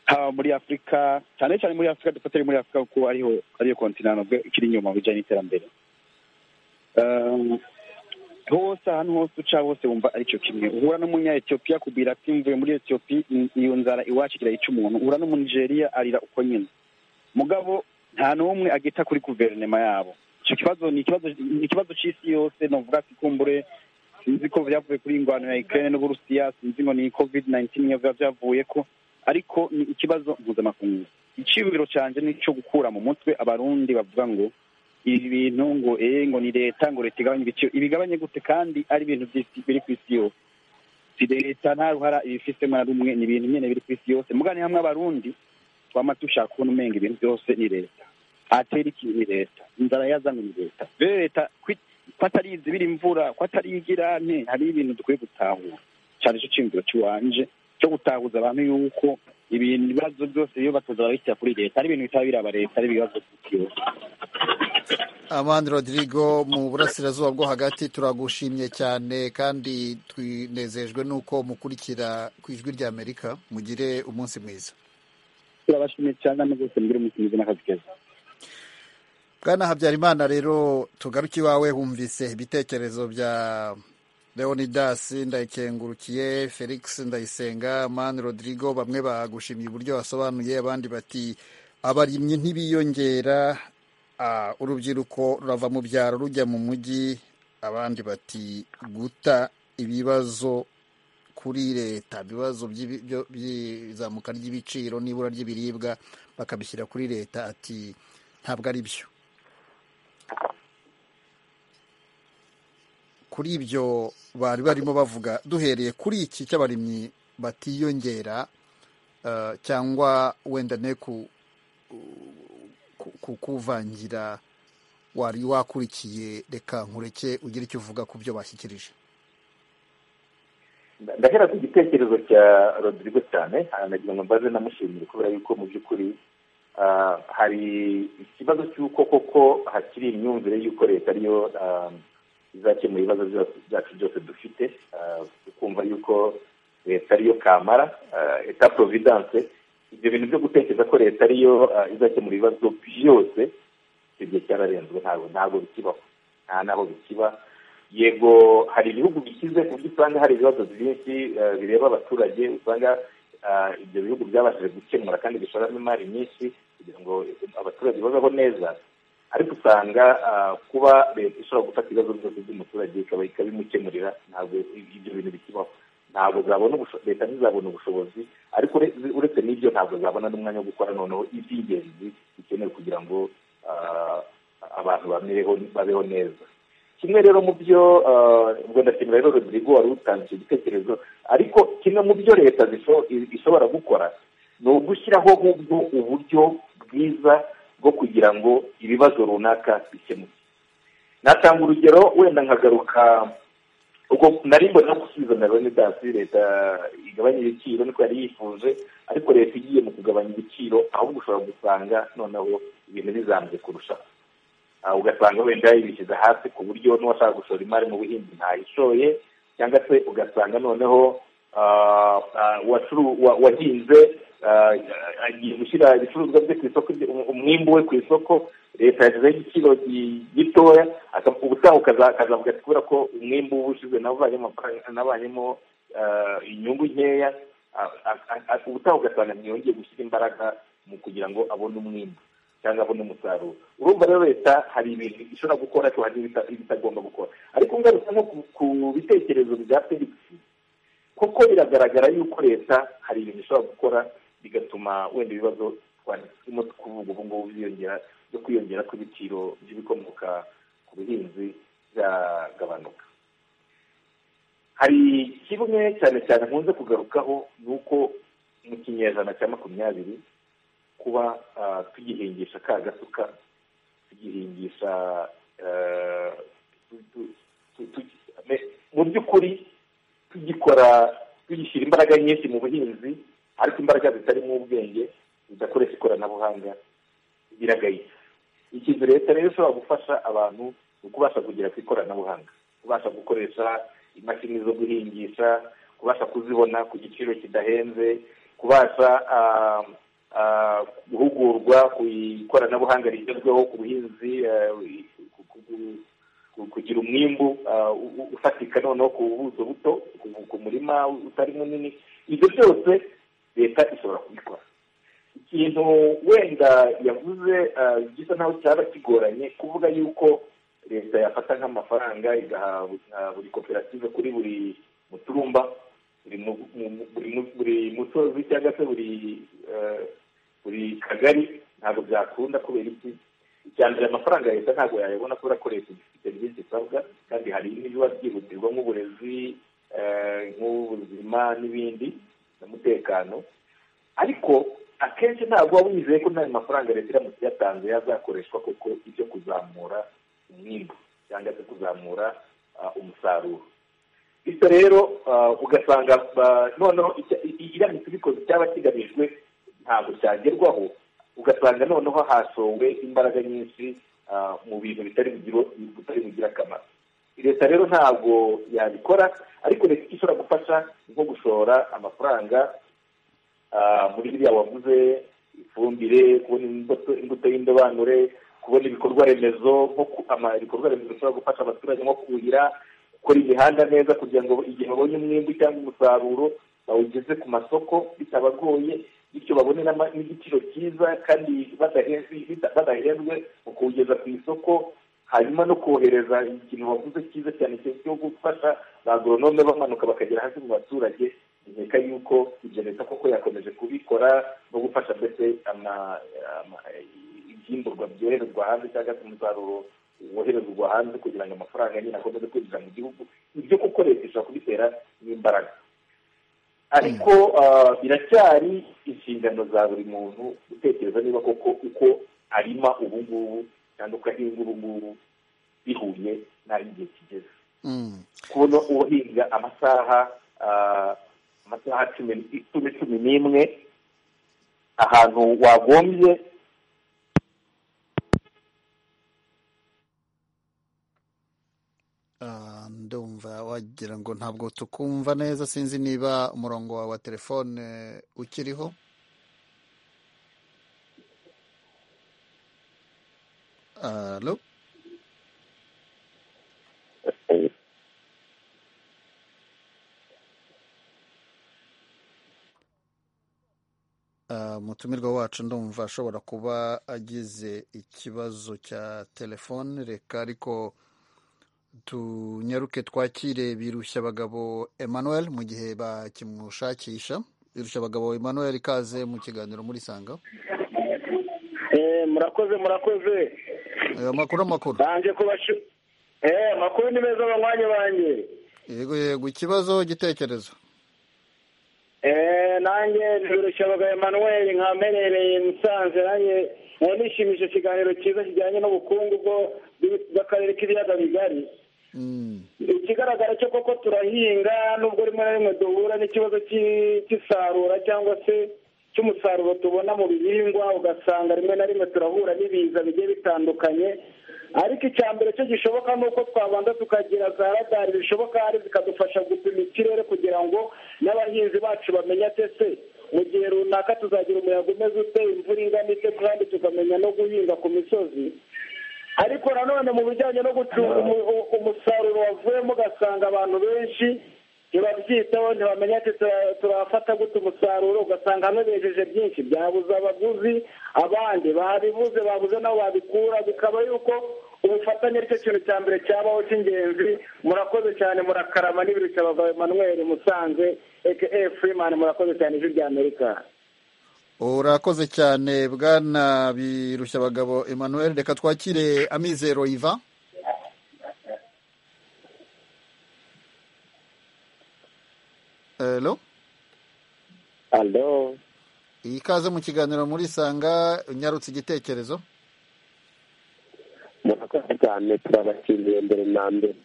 haba muri afurika cyane cyane muri afurika dufatire muri afurika kuko ariho ariyo kontinano ikiri inyuma mu bijyanye n'iterambere hose ahantu hose uca hose wumva aricyo kimwe uhura n'umunyayetiyopiya kubwira ati mvuye muri etiyopiya iyo nzara iwacu irayica umuntu uhura n'umunigeriya arira uko nyine mugabo nta n'umwe agita kuri guverinoma yabo icyo kibazo ni ikibazo cy'isi yose navuga ati kumbure sinzi ko byavuye kuri ingwano ya ikirere n'uburusiya sinzi ngo ni covid nayintini biba byavuye ko ariko ni ikibazo mpuzamakungu icyubiro cyanje ni icyo gukura mu mutwe abarundi bavuga ngo ibi bintu ngo ee ngo ni leta ngo leta igabanye ibiciro ibigabanye gute kandi ari ibintu biri ku isi yose si leta nta ruhara ibifisemo na rumwe ni ibintu nyine biri ku isi yose mugane hamwe abarundi twama dushaka kubona umenga ibintu byose ni leta atera iki ni leta inzara yazanywe ni leta rero leta ko atari izibira imvura ko atari igirante hari ibintu dukwiye gutahura cyane icyo cyumviro cy'iwanje cyo gutahuza abantu yuko ibintu ibibazo byose biba batoza barabishyira kuri leta ari ibintu bitaba biraba leta ari ibibazo byose amandi rodrigo mu burasirazuba bwo hagati turagushimye cyane kandi twinezejwe n'uko mukurikira ku ijwi rya amerika mugire umunsi mwiza turabashimiye cyane rwose mugire umunsi mwiza n'akazi keza bwana habyarimana rero tugaruke iwawe humvise ibitekerezo bya leonidas ndayikengurukiye felix ndayisenga mani rodrigo bamwe bagushimiye uburyo wasobanuye abandi bati abarimyi ntibiyongera urubyiruko rurava mu byaro rujya mu mujyi abandi bati guta ibibazo kuri leta ibibazo by'izamuka ry'ibiciro n'ibura ry'ibiribwa bakabishyira kuri leta ati ntabwo ari byo kuri ibyo bari barimo bavuga duhereye kuri iki cy'abarimyi batiyongera cyangwa wenda ne kuvangira wari wakurikiye reka nkureke ugira icyo uvuga ku byo bashyikirije ndahera ku gitekerezo cya rodrigo cyane hanagira ngo mbaze namushimire kubera yuko mu by'ukuri hari ikibazo cy'uko koko hakiri imyumvire y'uko leta ariyo izakemura ibibazo byacu byose dufite ukumva yuko leta ariyo kamara eta providence ibyo bintu byo gutekereza ko leta ariyo izakemura ibibazo byose icyo gihe cyararenzwe ntabwo ntabwo bikibaho nta n'aho bikiba yego hari ibihugu bikize ku buryo usanga hari ibibazo byinshi bireba abaturage usanga ibyo bihugu byabashije gukemura kandi bishoramo imari nyinshi kugira ngo abaturage babeho neza ariko usanga kuba leta ishobora gufata ibibazo byose by'umuturage ikabimukemurira ntabwo ibyo bintu bikibaho ntabwo zabona leta ntizabona ubushobozi ariko uretse n'ibyo ntabwo zabona n'umwanya wo gukora noneho iby'ingenzi bikenewe kugira ngo abantu babeho neza kimwe rero mu byo ubwo ndashimira rero rodrigo wari utanze icyo gitekerezo ariko kimwe mu byo leta ishobora gukora ni ugushyiraho nk'ubwo uburyo bwiza bwo kugira ngo ibibazo runaka bikemuke natanga urugero wenda nkagaruka ubwo nari mbona gusubiza na roni dasi leta igabanya ibiciro niko yari yifuje ariko leta igiye mu kugabanya ibiciro ahubwo ushobora gusanga noneho ibintu bizambye kurushaho ugasanga wenda yibishyize hasi ku buryo n'uwashaka gushora imari mu buhinzi ntayishoye cyangwa se ugasanga noneho wahinze agiye gushyira ibicuruzwa bye ku isoko umwimbu we ku isoko leta yashyizeho igiciro gitoya ubutaha akazavuga ati kubera ko umwimbu ushize nawe nabanyemo inyungu nkeya ubutaha ugasanga ntiyongeye gushyira imbaraga mu kugira ngo abone umwimbu cyangwa abona umusaruro urumva rero leta hari ibintu ishobora gukora ariko hari ibitagomba gukora ariko ngarutse nko ku bitekerezo bya felix kuko biragaragara yuko leta hari ibintu ishobora gukora bigatuma wenda ibibazo twarimo kuvuga ubu ngubu byiyongera byo kwiyongera kw'ibiciro by'ibikomoka ku buhinzi byagabanuka hari kimwe cyane cyane nkunze kugarukaho ni uko mu kinyejana cya makumyabiri kuba tugihingisha ka gasuka tugihingisha mu by'ukuri tugikora tugishyira imbaraga nyinshi mu buhinzi ariko imbaraga zitarimo ubwenge zidakoresha ikoranabuhanga biragayitse ikintu leta rero ishobora gufasha abantu ni ukubasha kugera ku ikoranabuhanga kubasha gukoresha imashini zo guhingisha kubasha kuzibona ku giciro kidahenze kubasha guhugurwa ku ikoranabuhanga rigezweho ku buhinzi kugira umwimbu ufatika noneho ku buso buto ku murima utari munini ibyo byose leta ishobora kubikora ikintu wenda yavuze gisa naho cyaba kigoranye kuvuga yuko leta yafata nk'amafaranga igaha buri koperative kuri buri muturumba buri musozi cyangwa se buri buri kagari ntabwo byakunda kubera iki icya mbere amafaranga ya leta ntabwo yayabona kubera ko leta ifite byinshi isabwa kandi hari n'ibiba byihutirwa nk'uburezi nk'ubuzima n'ibindi n'umutekano ariko akenshi ntabwo waba wizeye ko n'ayo mafaranga leta iramutse iyatanze yazakoreshwa kuko ibyo kuzamura umwimbo cyangwa se kuzamura umusaruro bityo rero ugasanga noneho iramutse ibikoze cyaba kigamijwe ntabwo cyagerwaho ugasanga noneho hashowe imbaraga nyinshi mu bintu bitari bugira akamaro leta rero ntabwo yabikora ariko leta ishobora gufasha nko gushora amafaranga muri biriya wavuze ifumbire kubona imbuto y'indobanure kubona ibikorwa remezo ibikorwa remezo bishobora gufasha abaturage nko kuhira gukora imihanda neza kugira ngo igihe babonye umwimbi cyangwa umusaruro bawugeze ku masoko bitabagoye bityo babone n'igiciro cyiza kandi badahenzwe mu kuwugeza ku isoko hanyuma no kohereza ikintu waguze cyiza cyane cyo gufasha ba agoronome bamanuka bakagera hasi mu baturage nkeka yuko ibyo leta koko yakomeje kubikora no gufasha mbese ibyimburwa byoherezwa hanze cyangwa se umusaruro woherezwa hanze kugira ngo amafaranga nyine akomeze kwinjira mu gihugu ibyo kuko leta ishobora kubitera n'imbaraga ariko biracyari inshingano za buri muntu gutekereza niba koko uko arima ubu ngubu cyangwa uko ahinga ubu ngubu bihuye n'aho igihe kigeze kubona uhinga amasaha amasaha cumi cumi n'imwe ahantu wagombye ndumva wagira ngo ntabwo tukumva neza sinzi niba umurongo wawe wa telefone ukiriho alo Ah, umutumirwa wacu ndumva ashobora kuba agize ikibazo cya telefone reka ariko tunyaruke twakire birushya abagabo emmanuel mu gihe bakimushakisha birushya abagabo emmanuel ikaze mu kiganiro muri sanga Eh, murakoze murakoze amakuru amakuru banje kubashu eh amakuru ni meza abanywanyi banjye yego yego ikibazo igitekerezo eh nanjye birushya abagabo Emmanuel nkamenyereye musanze nanjye nkaba nishimije ikiganiro cyiza kijyanye n'ubukungu bwo bw'akarere k'ibiyaga bigari ikigaragara cyo koko turahinga nubwo rimwe na rimwe duhura n'ikibazo cy'i- cy'isarura cyangwa se cy'umusaruro tubona mu bihingwa ugasanga rimwe na rimwe turahura n'ibiza bigiye bitandukanye ariko icya mbere cyo gishoboka ni uko twabanza tukagira za radari zishoboka hari zikadufasha gupima ikirere kugira ngo n'abahinzi bacu bamenye ati ese mu gihe runaka tuzagira umuyaga umeze ute imvura ingana ite kandi tukamenya no guhinga ku misozi ariko nanone mu bijyanye no gucunga umu- u- umusaruro wavuyemo ugasanga abantu benshi ntibabyitaho ntibamenya ati "Tura- turafata gute umusaruro ugasanga hamwe bejeje byinshi byabuze abaguzi abandi babibuze babuze nabo babikura bikaba yuko ubufatanye aricyo kintu cya mbere cyabaho cy'ingenzi murakoze cyane murakarama n'ibirushya abagabo Emmanuel Musanze aka Freeman murakoze cyane ijwi ry'Amerika urakoze cyane bwana birushya abagabo emmanuel reka twakire amizero iva alo alo ikaze mu kiganiro muri sanga unyarutse igitekerezo murakoze cyane turabashimiye mbere na mbere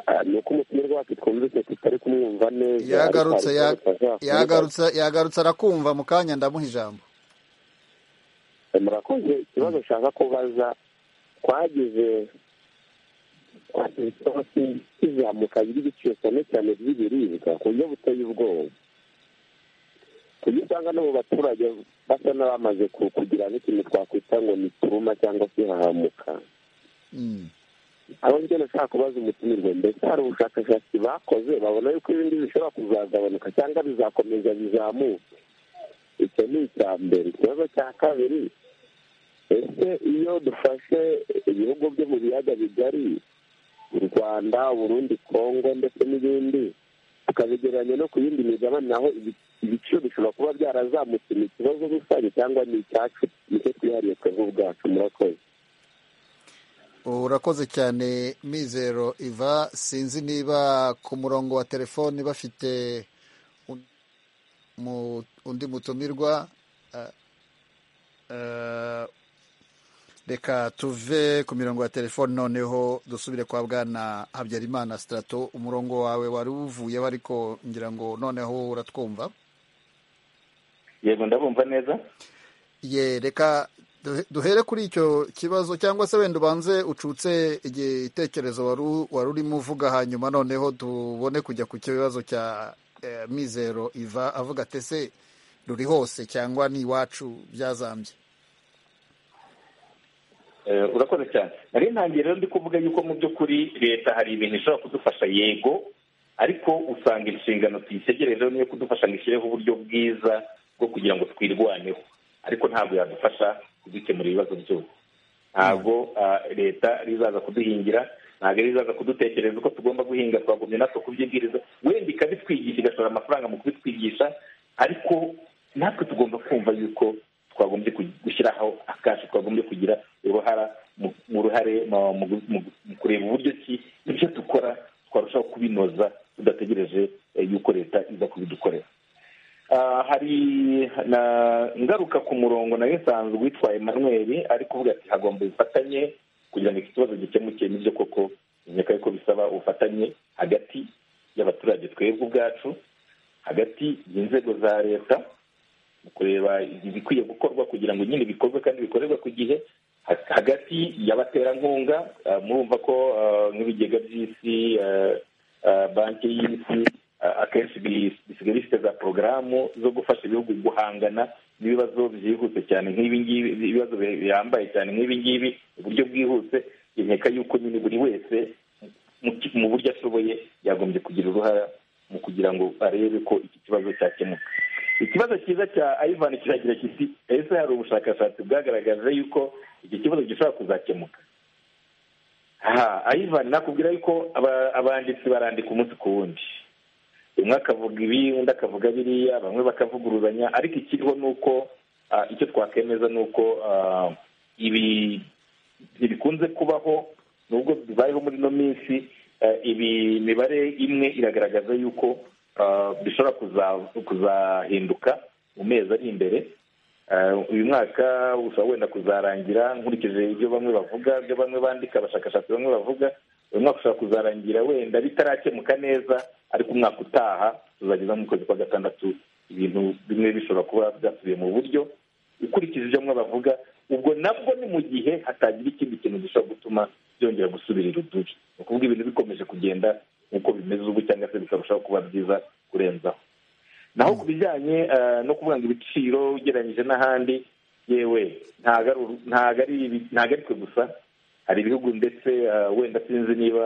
Ah, ni uko umutumirwa wacu twumvise tutari kumwumva neza yagarutse ariko hari icyo ya- ashaka yagarutse yagarutse arakumva mu kanya ndamuha ijambo kuvuga. murakoze ikibazo ushaka kubaza twagize twagize ikibazo cy'izamuka ry'ibiciro cyane cyane by'ibiribwa ku buryo buteye ubwoba ku buryo usanga no mu baturage basa n'abamaze ku- kugira nk'ikintu twakwita ngo ni turuma cyangwa se hahamuka aho njye nashaka kubaza umutumirwa mbese hari ubushakashatsi bakoze babona yuko ibindi bishobora kuzagabanuka cyangwa bizakomeza bizamuka icyo ni icya mbere ikibazo cya kabiri ese iyo dufashe ibihugu byo mu biyaga bigari u rwanda uburundi kongo ndetse n'ibindi tukabigereranya no ku yindi migabane naho ibi- ibiciro bishobora kuba byarazamutse ni ikibazo rusange cyangwa ni icyacu nicyo twihariye twebwe ubwacu murakoze urakoze cyane mizero iva sinzi niba ku murongo wa telefoni bafite un- mu- undi mutumirwa eh, eh, reka tuve ku mirongo ya telefoni noneho dusubire kwa bwana habyarimana sitarato umurongo wawe wari uvuyeho ariko ngira ngo noneho uratwumva yego ndabumva neza ye reka duhe- duhere kuri icyo kibazo cyangwa se wenda ubanze ucutse igitekerezo wari u- wari urimo uvuga hanyuma noneho tubone kujya ku kibazo cya eh, mizero iva avuga ati ese ruri hose cyangwa ni iwacu byazambye Eh, urakoze cyane nari ntangiye rero ndi kuvuga yuko mu by'ukuri leta hari ibintu ishobora kudufasha yego ariko usanga inshingano tuyisegerejeho niyo kudufasha ngo ishyireho uburyo bwiza bwo kugira ngo twirwaneho ariko ntabwo yadufasha kudukemura ibibazo byose ntabwo ah, leta rizaza kuduhingira ntabwo rizaza kudutekereza uko tugomba guhinga twagumye natwe kubyibwiriza wenda ikabitwigisha igashora amafaranga mu kubitwigisha ariko natwe tugomba kumva yuko twagombye ku- gushyiraho akacu twagombye kugira uruhara mu- mu ruhare mu- mu mu- mu kureba uburyo ki ibyo dukora twarushaho kubinoza tudategereje eh, yuko leta iza kubidukorera Ah, hari na ngaruka ku murongo nayo isanzwe witwa Emmanuel ari kuvuga ati hagomba ubufatanye kugira ngo iki kibazo gikemuke nibyo koko nyaka yuko bisaba ubufatanye hagati y'abaturage twebwe ubwacu hagati y'inzego za leta mu kureba ibikwiye gukorwa kugira ngo nyine bikorwe kandi bikorerwe ku gihe hagati y'abaterankunga murumva ko nk'ibigega by'isi banki y'isi akenshi bisigaye bifite za porogaramu zo gufasha ibihugu guhangana n'ibibazo byihuse cyane nk'ibi ngibi ibibazo bihambaye cyane nk'ibi ngibi uburyo bwihuse nkeka yuko nyine buri wese mu buryo ashoboye yagombye kugira uruhare mu kugira ngo arebe ko iki kibazo cyakemuka ikibazo cyiza cya ayivani kiragira kiti ese hari ubushakashatsi bwagaragaje yuko iki kibazo gishobora kuzakemuka aha ayivani nakubwira yuko abanditsi barandika umunsi ku wundi umwe akavuga ibi undi akavuga biriya bamwe bakavuguruzanya ariko ikiriho ni uko icyo twakemeza ni uko ibi ntibikunze kubaho nubwo bibayeho muri ino minsi ibi mibare imwe iragaragaza yuko bishobora kuzahinduka mu mezi ari imbere uyu mwaka ushobora wenda kuzarangira nkurikije ibyo bamwe bavuga ibyo bamwe bandika abashakashatsi bamwe bavuga uyu mwaka ushobora kuzarangira wenda bitarakemuka neza ariko umwaka utaha tuzageza mu kwezi kwa gatandatu ibintu bimwe bishobora kuba byasubiye mu buryo ukurikije ibyo bamwe bavuga ubwo nabwo ni mu gihe hatagira ikindi kintu gishobora gutuma byongera gusubira irudubi ni ukuvuga ibintu bikomeje kugenda nk'uko bimeze ubu cyangwa se bikarushaho kuba byiza kurenzaho naho ku bijyanye no kuvuga ngo ibiciro ugereranyije n'ahandi yewe ntabwo ari twe gusa hari ibihugu ndetse wenda sinzi niba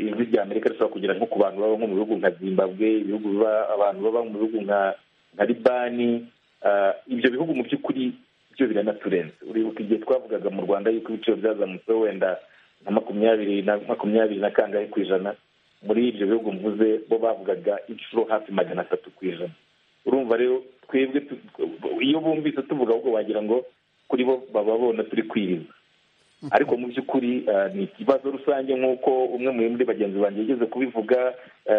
ijwi rya amerika rishobora kugera nko ku bantu baba nko mu bihugu nka zimbabwe ibihugu abantu baba mu bihugu nka libani ibyo bihugu mu by'ukuri byo biranaturenze uribuka igihe twavugaga mu rwanda yuko ibiciro byazamutseho wenda na makumyabiri na makumyabiri na kangahe ku ijana muri ibyo bihugu mvuze bo bavugaga inshuro hafi magana atatu ku ijana urumva rero twebwe iyo bumvise tuvuga ahubwo wagira ngo kuri bo baba bona turi kwiriza ariko mu by'ukuri ni ikibazo rusange nk'uko umwe muri bagenzi banjye yigeze kubivuga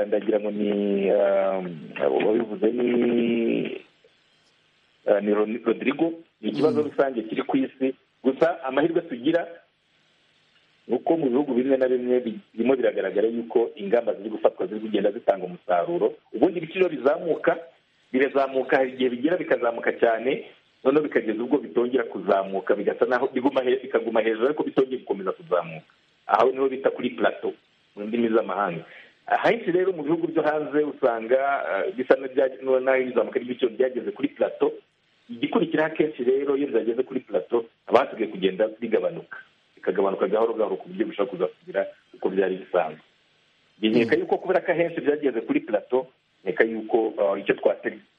ndagira ngo ni wabivuze ni ni rodrigo ni ikibazo rusange kiri ku isi gusa amahirwe tugira ni uko mu bihugu bimwe na bimwe birimo biragaragara yuko ingamba ziri gufatwa ziri kugenda zitanga umusaruro ubundi ibiciro bizamuka birazamuka hari igihe bigera bikazamuka cyane noneho bikageza ubwo bitongera kuzamuka bigasa naho bikaguma hejuru ariko bitongera gukomeza kuzamuka aho niho bita kuri plato mu ndimi z'amahanga ahenshi rero mu bihugu byo hanze usanga bisa n'aho izamuka ry'ibiciro ryageze kuri plato igikurikiraho akenshi rero iyo byageze kuri plato haba hasigaye kugenda bigabanuka bikagabanuka gahoro gahoro ku buryo bishobora kuzakugira uko byari bisanzwe nkeka yuko kubera ko ahenshi byageze kuri plato nkeka yuko icyo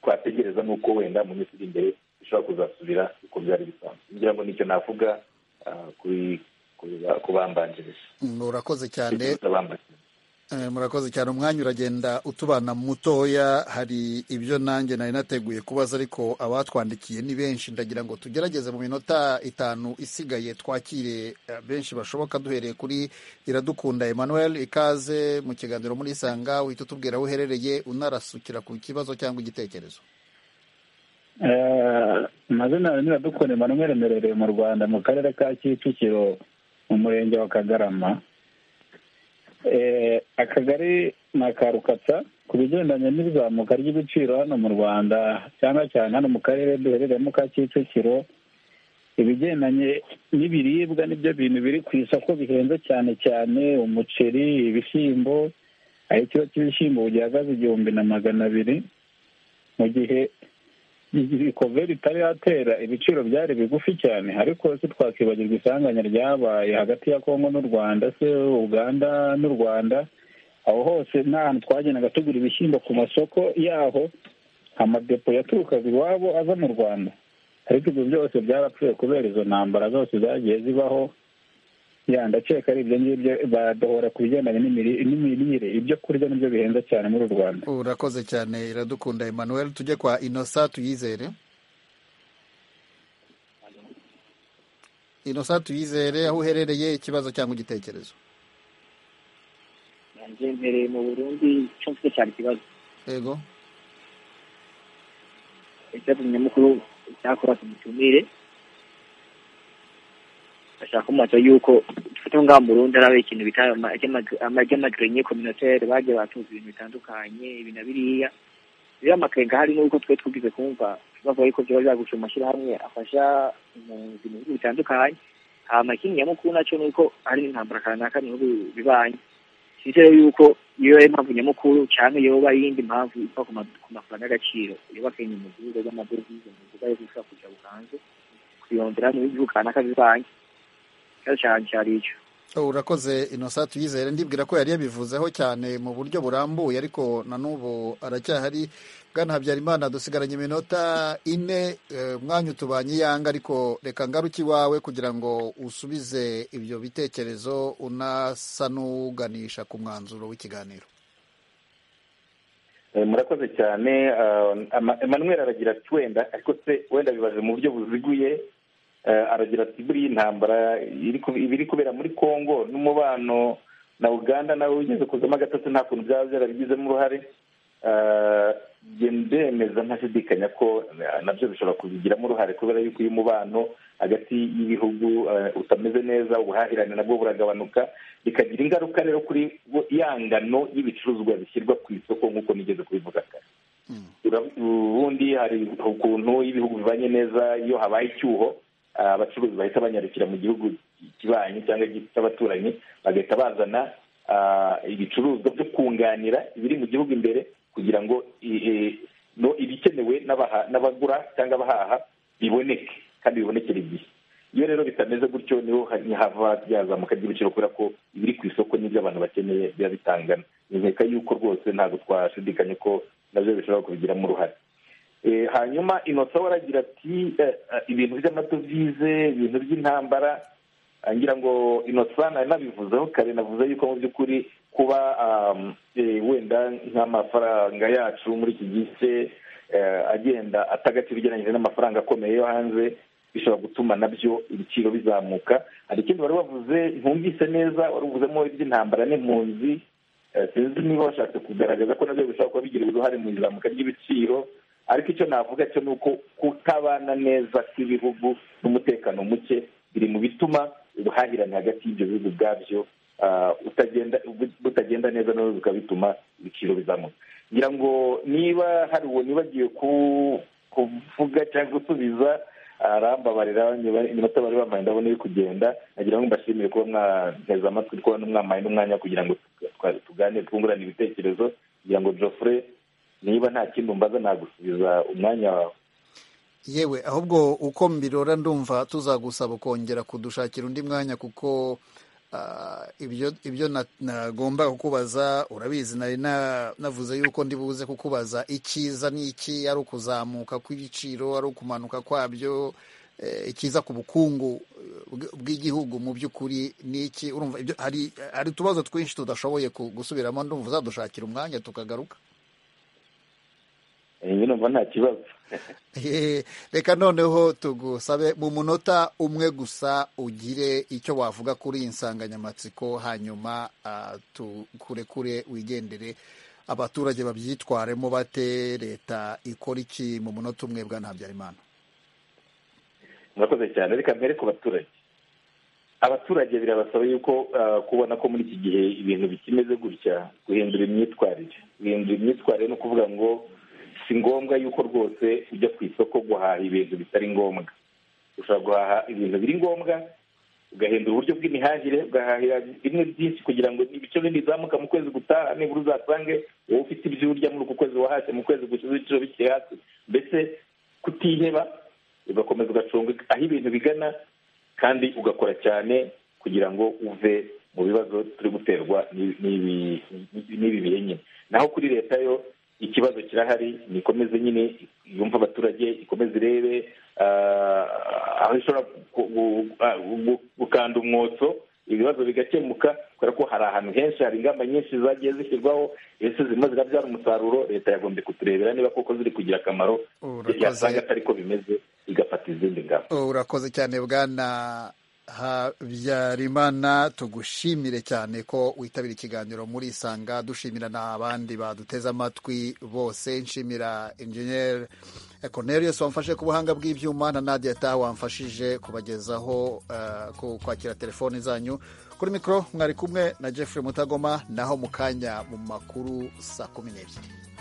twategereza ni uko wenda mu minsi iri imbere bishobora kuzasubira uko byari bisanzwe ngira ngo nicyo navuga ku bambanjirije murakoze cyane murakoze cyane umwanya uragenda utubana mutoya hari ibyo nanjye nari nateguye kubaza ariko abatwandikiye ni benshi ndagira ngo tugerageze mu minota itanu isigaye twakire benshi bashoboka duhereye kuri iradukunda emmanuel ikaze mu kiganiro muri isanga uhita utubwira aho uherereye unarasukira ku kibazo cyangwa igitekerezo amazina yawe niradukunda emmanuel merereye mu rwanda mu karere ka kicukiro mu murenge wa kagarama akagari ni akarukatsa ku bigendanye n'izamuka ry'ibiciro hano mu rwanda cyane cyane hano mu karere duherereyemo ka kicukiro ibigendanye n'ibiribwa n'ibyo bintu biri ku isoko bihenze cyane cyane umuceri ibishyimbo aho ikiro cy'ibishyimbo gihagaze igihumbi na magana abiri mu gihe ikove ritari yatera ibiciro byari bigufi cyane ariko si twakibagirwa isanganya ryabaye hagati ya kongo n'u rwanda se uganda n'u rwanda aho hose nta hantu twagendaga tugura ibishyimbo ku masoko yaho amadepo yaturukaga iwabo aza mu rwanda ariko ibyo byose byarapfuye kubera izo ntambara zose zagiye zibaho yandaceka ari ibyo ngibyo badohora ku bigendanye n'imirire ibyo kurya nibyo bihenze cyane muri uru rwanda urakoze cyane iradukunda emmanuel tujye kwa inosa tuyizere inosa tuyizere aho uherereye ikibazo cyangwa igitekerezo mbereye mu burundi icyo mfite cyane ikibazo yego icyatumye mukuru icyakora tumutumire bashaka kumaza yuko dufite ngaha mu Burundi ari ikintu bita amajyamagirenye communautaire bagiye batuza ibintu bitandukanye ibi na biriya rero amakenga harimo uko twe twugize kumva bavuga yuko byaba byagusha mu mashyirahamwe afasha impunzi mu bihugu bitandukanye hama ikindi nyamukuru nacyo ni uko hari n'intambara kanaka mu bihugu bibanyi twizere yuko iyo ari impamvu nyamukuru cyangwa yoba ari iyindi mpamvu iva ku ma- ku mafaranga y'agaciro yubaka inyuma mu gihugu z'amadovize mu gihugu ari gushobora kujya bukanze kuyondera mu bihugu kanaka bibanyi ikibazo cyane cyari icyo Oh, urakoze innocent tuyizere ndibwira ko yari yabivuzeho cyane mu buryo burambuye ariko na n'ubu aracyahari bwana habyarimana dusigaranye iminota ine eh, umwanya utubanye iyanga ariko reka ngaruke iwawe kugira ngo usubize ibyo bitekerezo unasa n'uganisha ku mwanzuro w'ikiganiro Eh, murakoze cyane ah, Ama- emmanuel aragira ati wenda ariko se wenda bibaje mu buryo buziguye Eh, aragira ati buriya intambara iri ku- ibiri kubera muri congo n'umubano na uganda nawe wigeze kuzamo agatotsi nta kuntu byaba byarabigizemo uruhare Eh, njye ndemeza ntashidikanya ko eh, nabyo bishobora kubigiramo uruhare kubera yuko uyu mubano hagati y'ibihugu eh, utameze neza ubuhahirane nabwo buragabanuka bikagira ingaruka rero kuri bo- ya ngano y'ibicuruzwa bishyirwa ku isoko nk'uko nigeze kubivuga kare Ura- ubundi hari ukuntu ibihugu bibanye neza iyo habaye icyuho ah, abacuruzi bahita banyarukira mu gihugu kibanyi cyangwa cy'abaturanyi bagahita bazana ah, ibicuruzwa byo kunganira ibiri mu gihugu imbere kugira ngo i- i- no- ibikenewe n'abaha- n'abagura cyangwa abahaha biboneke kandi bibonekere igihe iyo rero bitameze gutyo niho ha- hava byazamuka ry'ibiciro kubera ko ibiri ku isoko n'ibyo abantu bakeneye biba bitangana nkeka yuko rwose ntabwo twashidikanya ko nabyo bishobora kubigiramo uruhare Eh, hanyuma inota we aragira ati eh, eh, ibintu by'amadovize ibintu by'intambara Ah, ngira ngo inota nabivuzeho kare navuze yuko mu by'ukuri kuba um, eh, wenda nk'amafaranga yacu muri iki gice eh, agenda atagaciro ugereranyije n'amafaranga akomeye yo hanze bishobora gutuma nabyo ibiciro bizamuka hari ikindi wari wavuze ntumvise neza wari uvuzemo iby'intambara n'impunzi Eh, sinzi niba bashatse kugaragaza ko nabyo bishobora kuba bigira uruhare mu izamuka ry'ibiciro ariko icyo navuga cyo ni uko kutabana neza kw'ibihugu n'umutekano muke biri mu bituma ubuhahirane hagati y'ibyo bihugu ubwabyo ah, utagenda bu- butagenda neza nabyo bikaba bituma ibiciro bizamuka ngira ngo niba hari uwo nibagiwe ku- kuvuga cyangwa gusubiza arambabarira iminota bari bambaye ndabona iri kugenda nagira ngo mbashimire kuba mwateze amatwi kuba mwambaye n'umwanya kugira ngo twa- tuganire twungurane ibitekerezo kugira ngo Geoffrey niba nta kindi umbaza nagusubiza umwanya wawe yewe ahubwo uko mbirora ndumva tuzagusaba kongera kudushakira undi mwanya kuko ah, ibyo ibyo na- nagombaga kukubaza urabizi nari na- navuze yuko ndi buze kukubaza icyiza ni iki ari ukuzamuka kw'ibiciro ari ukumanuka kwabyo eh, icyiza ku bukungu eh, bw- bw'igihugu mu by'ukuri ni iki urumva ibyo hari hari utubazo twinshi tudashoboye ku- gusubiramo ndumva uzadushakira umwanya tukagaruka Eh, njye numva nta kibazo Eh, reka noneho tugusabe mu munota umwe gusa ugire icyo wavuga kuri iyi nsanganyamatsiko hanyuma ah, tu- kurekure wigendere abaturage babyitwaremo bate leta ikora iki mu munota umwe bwa ntabyarimana murakoze cyane reka mbere ku baturage abaturage birabasaba yuko ah, kubona ko muri iki gihe ibintu bikimeze gutya guhindura imyitwarire guhindura imyitwarire ni ukuvuga ngo si ngombwa yuko rwose ujya ku isoko guhaha ibintu bitari ngombwa ushobora guhaha ibintu biri ngombwa ugahindura uburyo bw'imihahire ugahahira bimwe byinshi kugira ngo ibice bindi bizamuka mu kwezi gutaha nibura uzasange wowe ufite ibyo urya muri uku kwezi wahashye mu kwezi gushize ibiciro bikiri hasi mbese kutiheba ugakomeza ugacunga aho ibintu bigana kandi ugakora cyane kugira ngo uve mu bibazo turi guterwa n'ibi- n'ibi- n'ibi bihe nyine naho kuri leta yo ikibazo kirahari nikomeze nyine yumva abaturage ikomeze irebe ah, aho ishobora gu- gu- ah, gu- gukanda umwotso ibibazo bigakemuka kubera ko hari ahantu henshi hari ingamba nyinshi zagiye zishyirwaho ese zirimo zirabyara umusaruro leta yagombye kuturebera niba koko ziri kugira akamaro yasanga atari ko bimeze igafata izindi ngamba urakoze cyane bwana habyarimana tugushimire cyane ko witabira ikiganiro muri isanga dushimira n'abandi baduteze amatwi bose nshimira enjeniyeri Cornelius wamfashe ku buhanga bw'ibyuma na Nadia Ta wamfashije kubagezaho eh, ku- kwakira telefoni zanyu kuri mikoro mwari kumwe na Jeffrey Mutagoma naho mu kanya mu makuru saa kumi n'ebyiri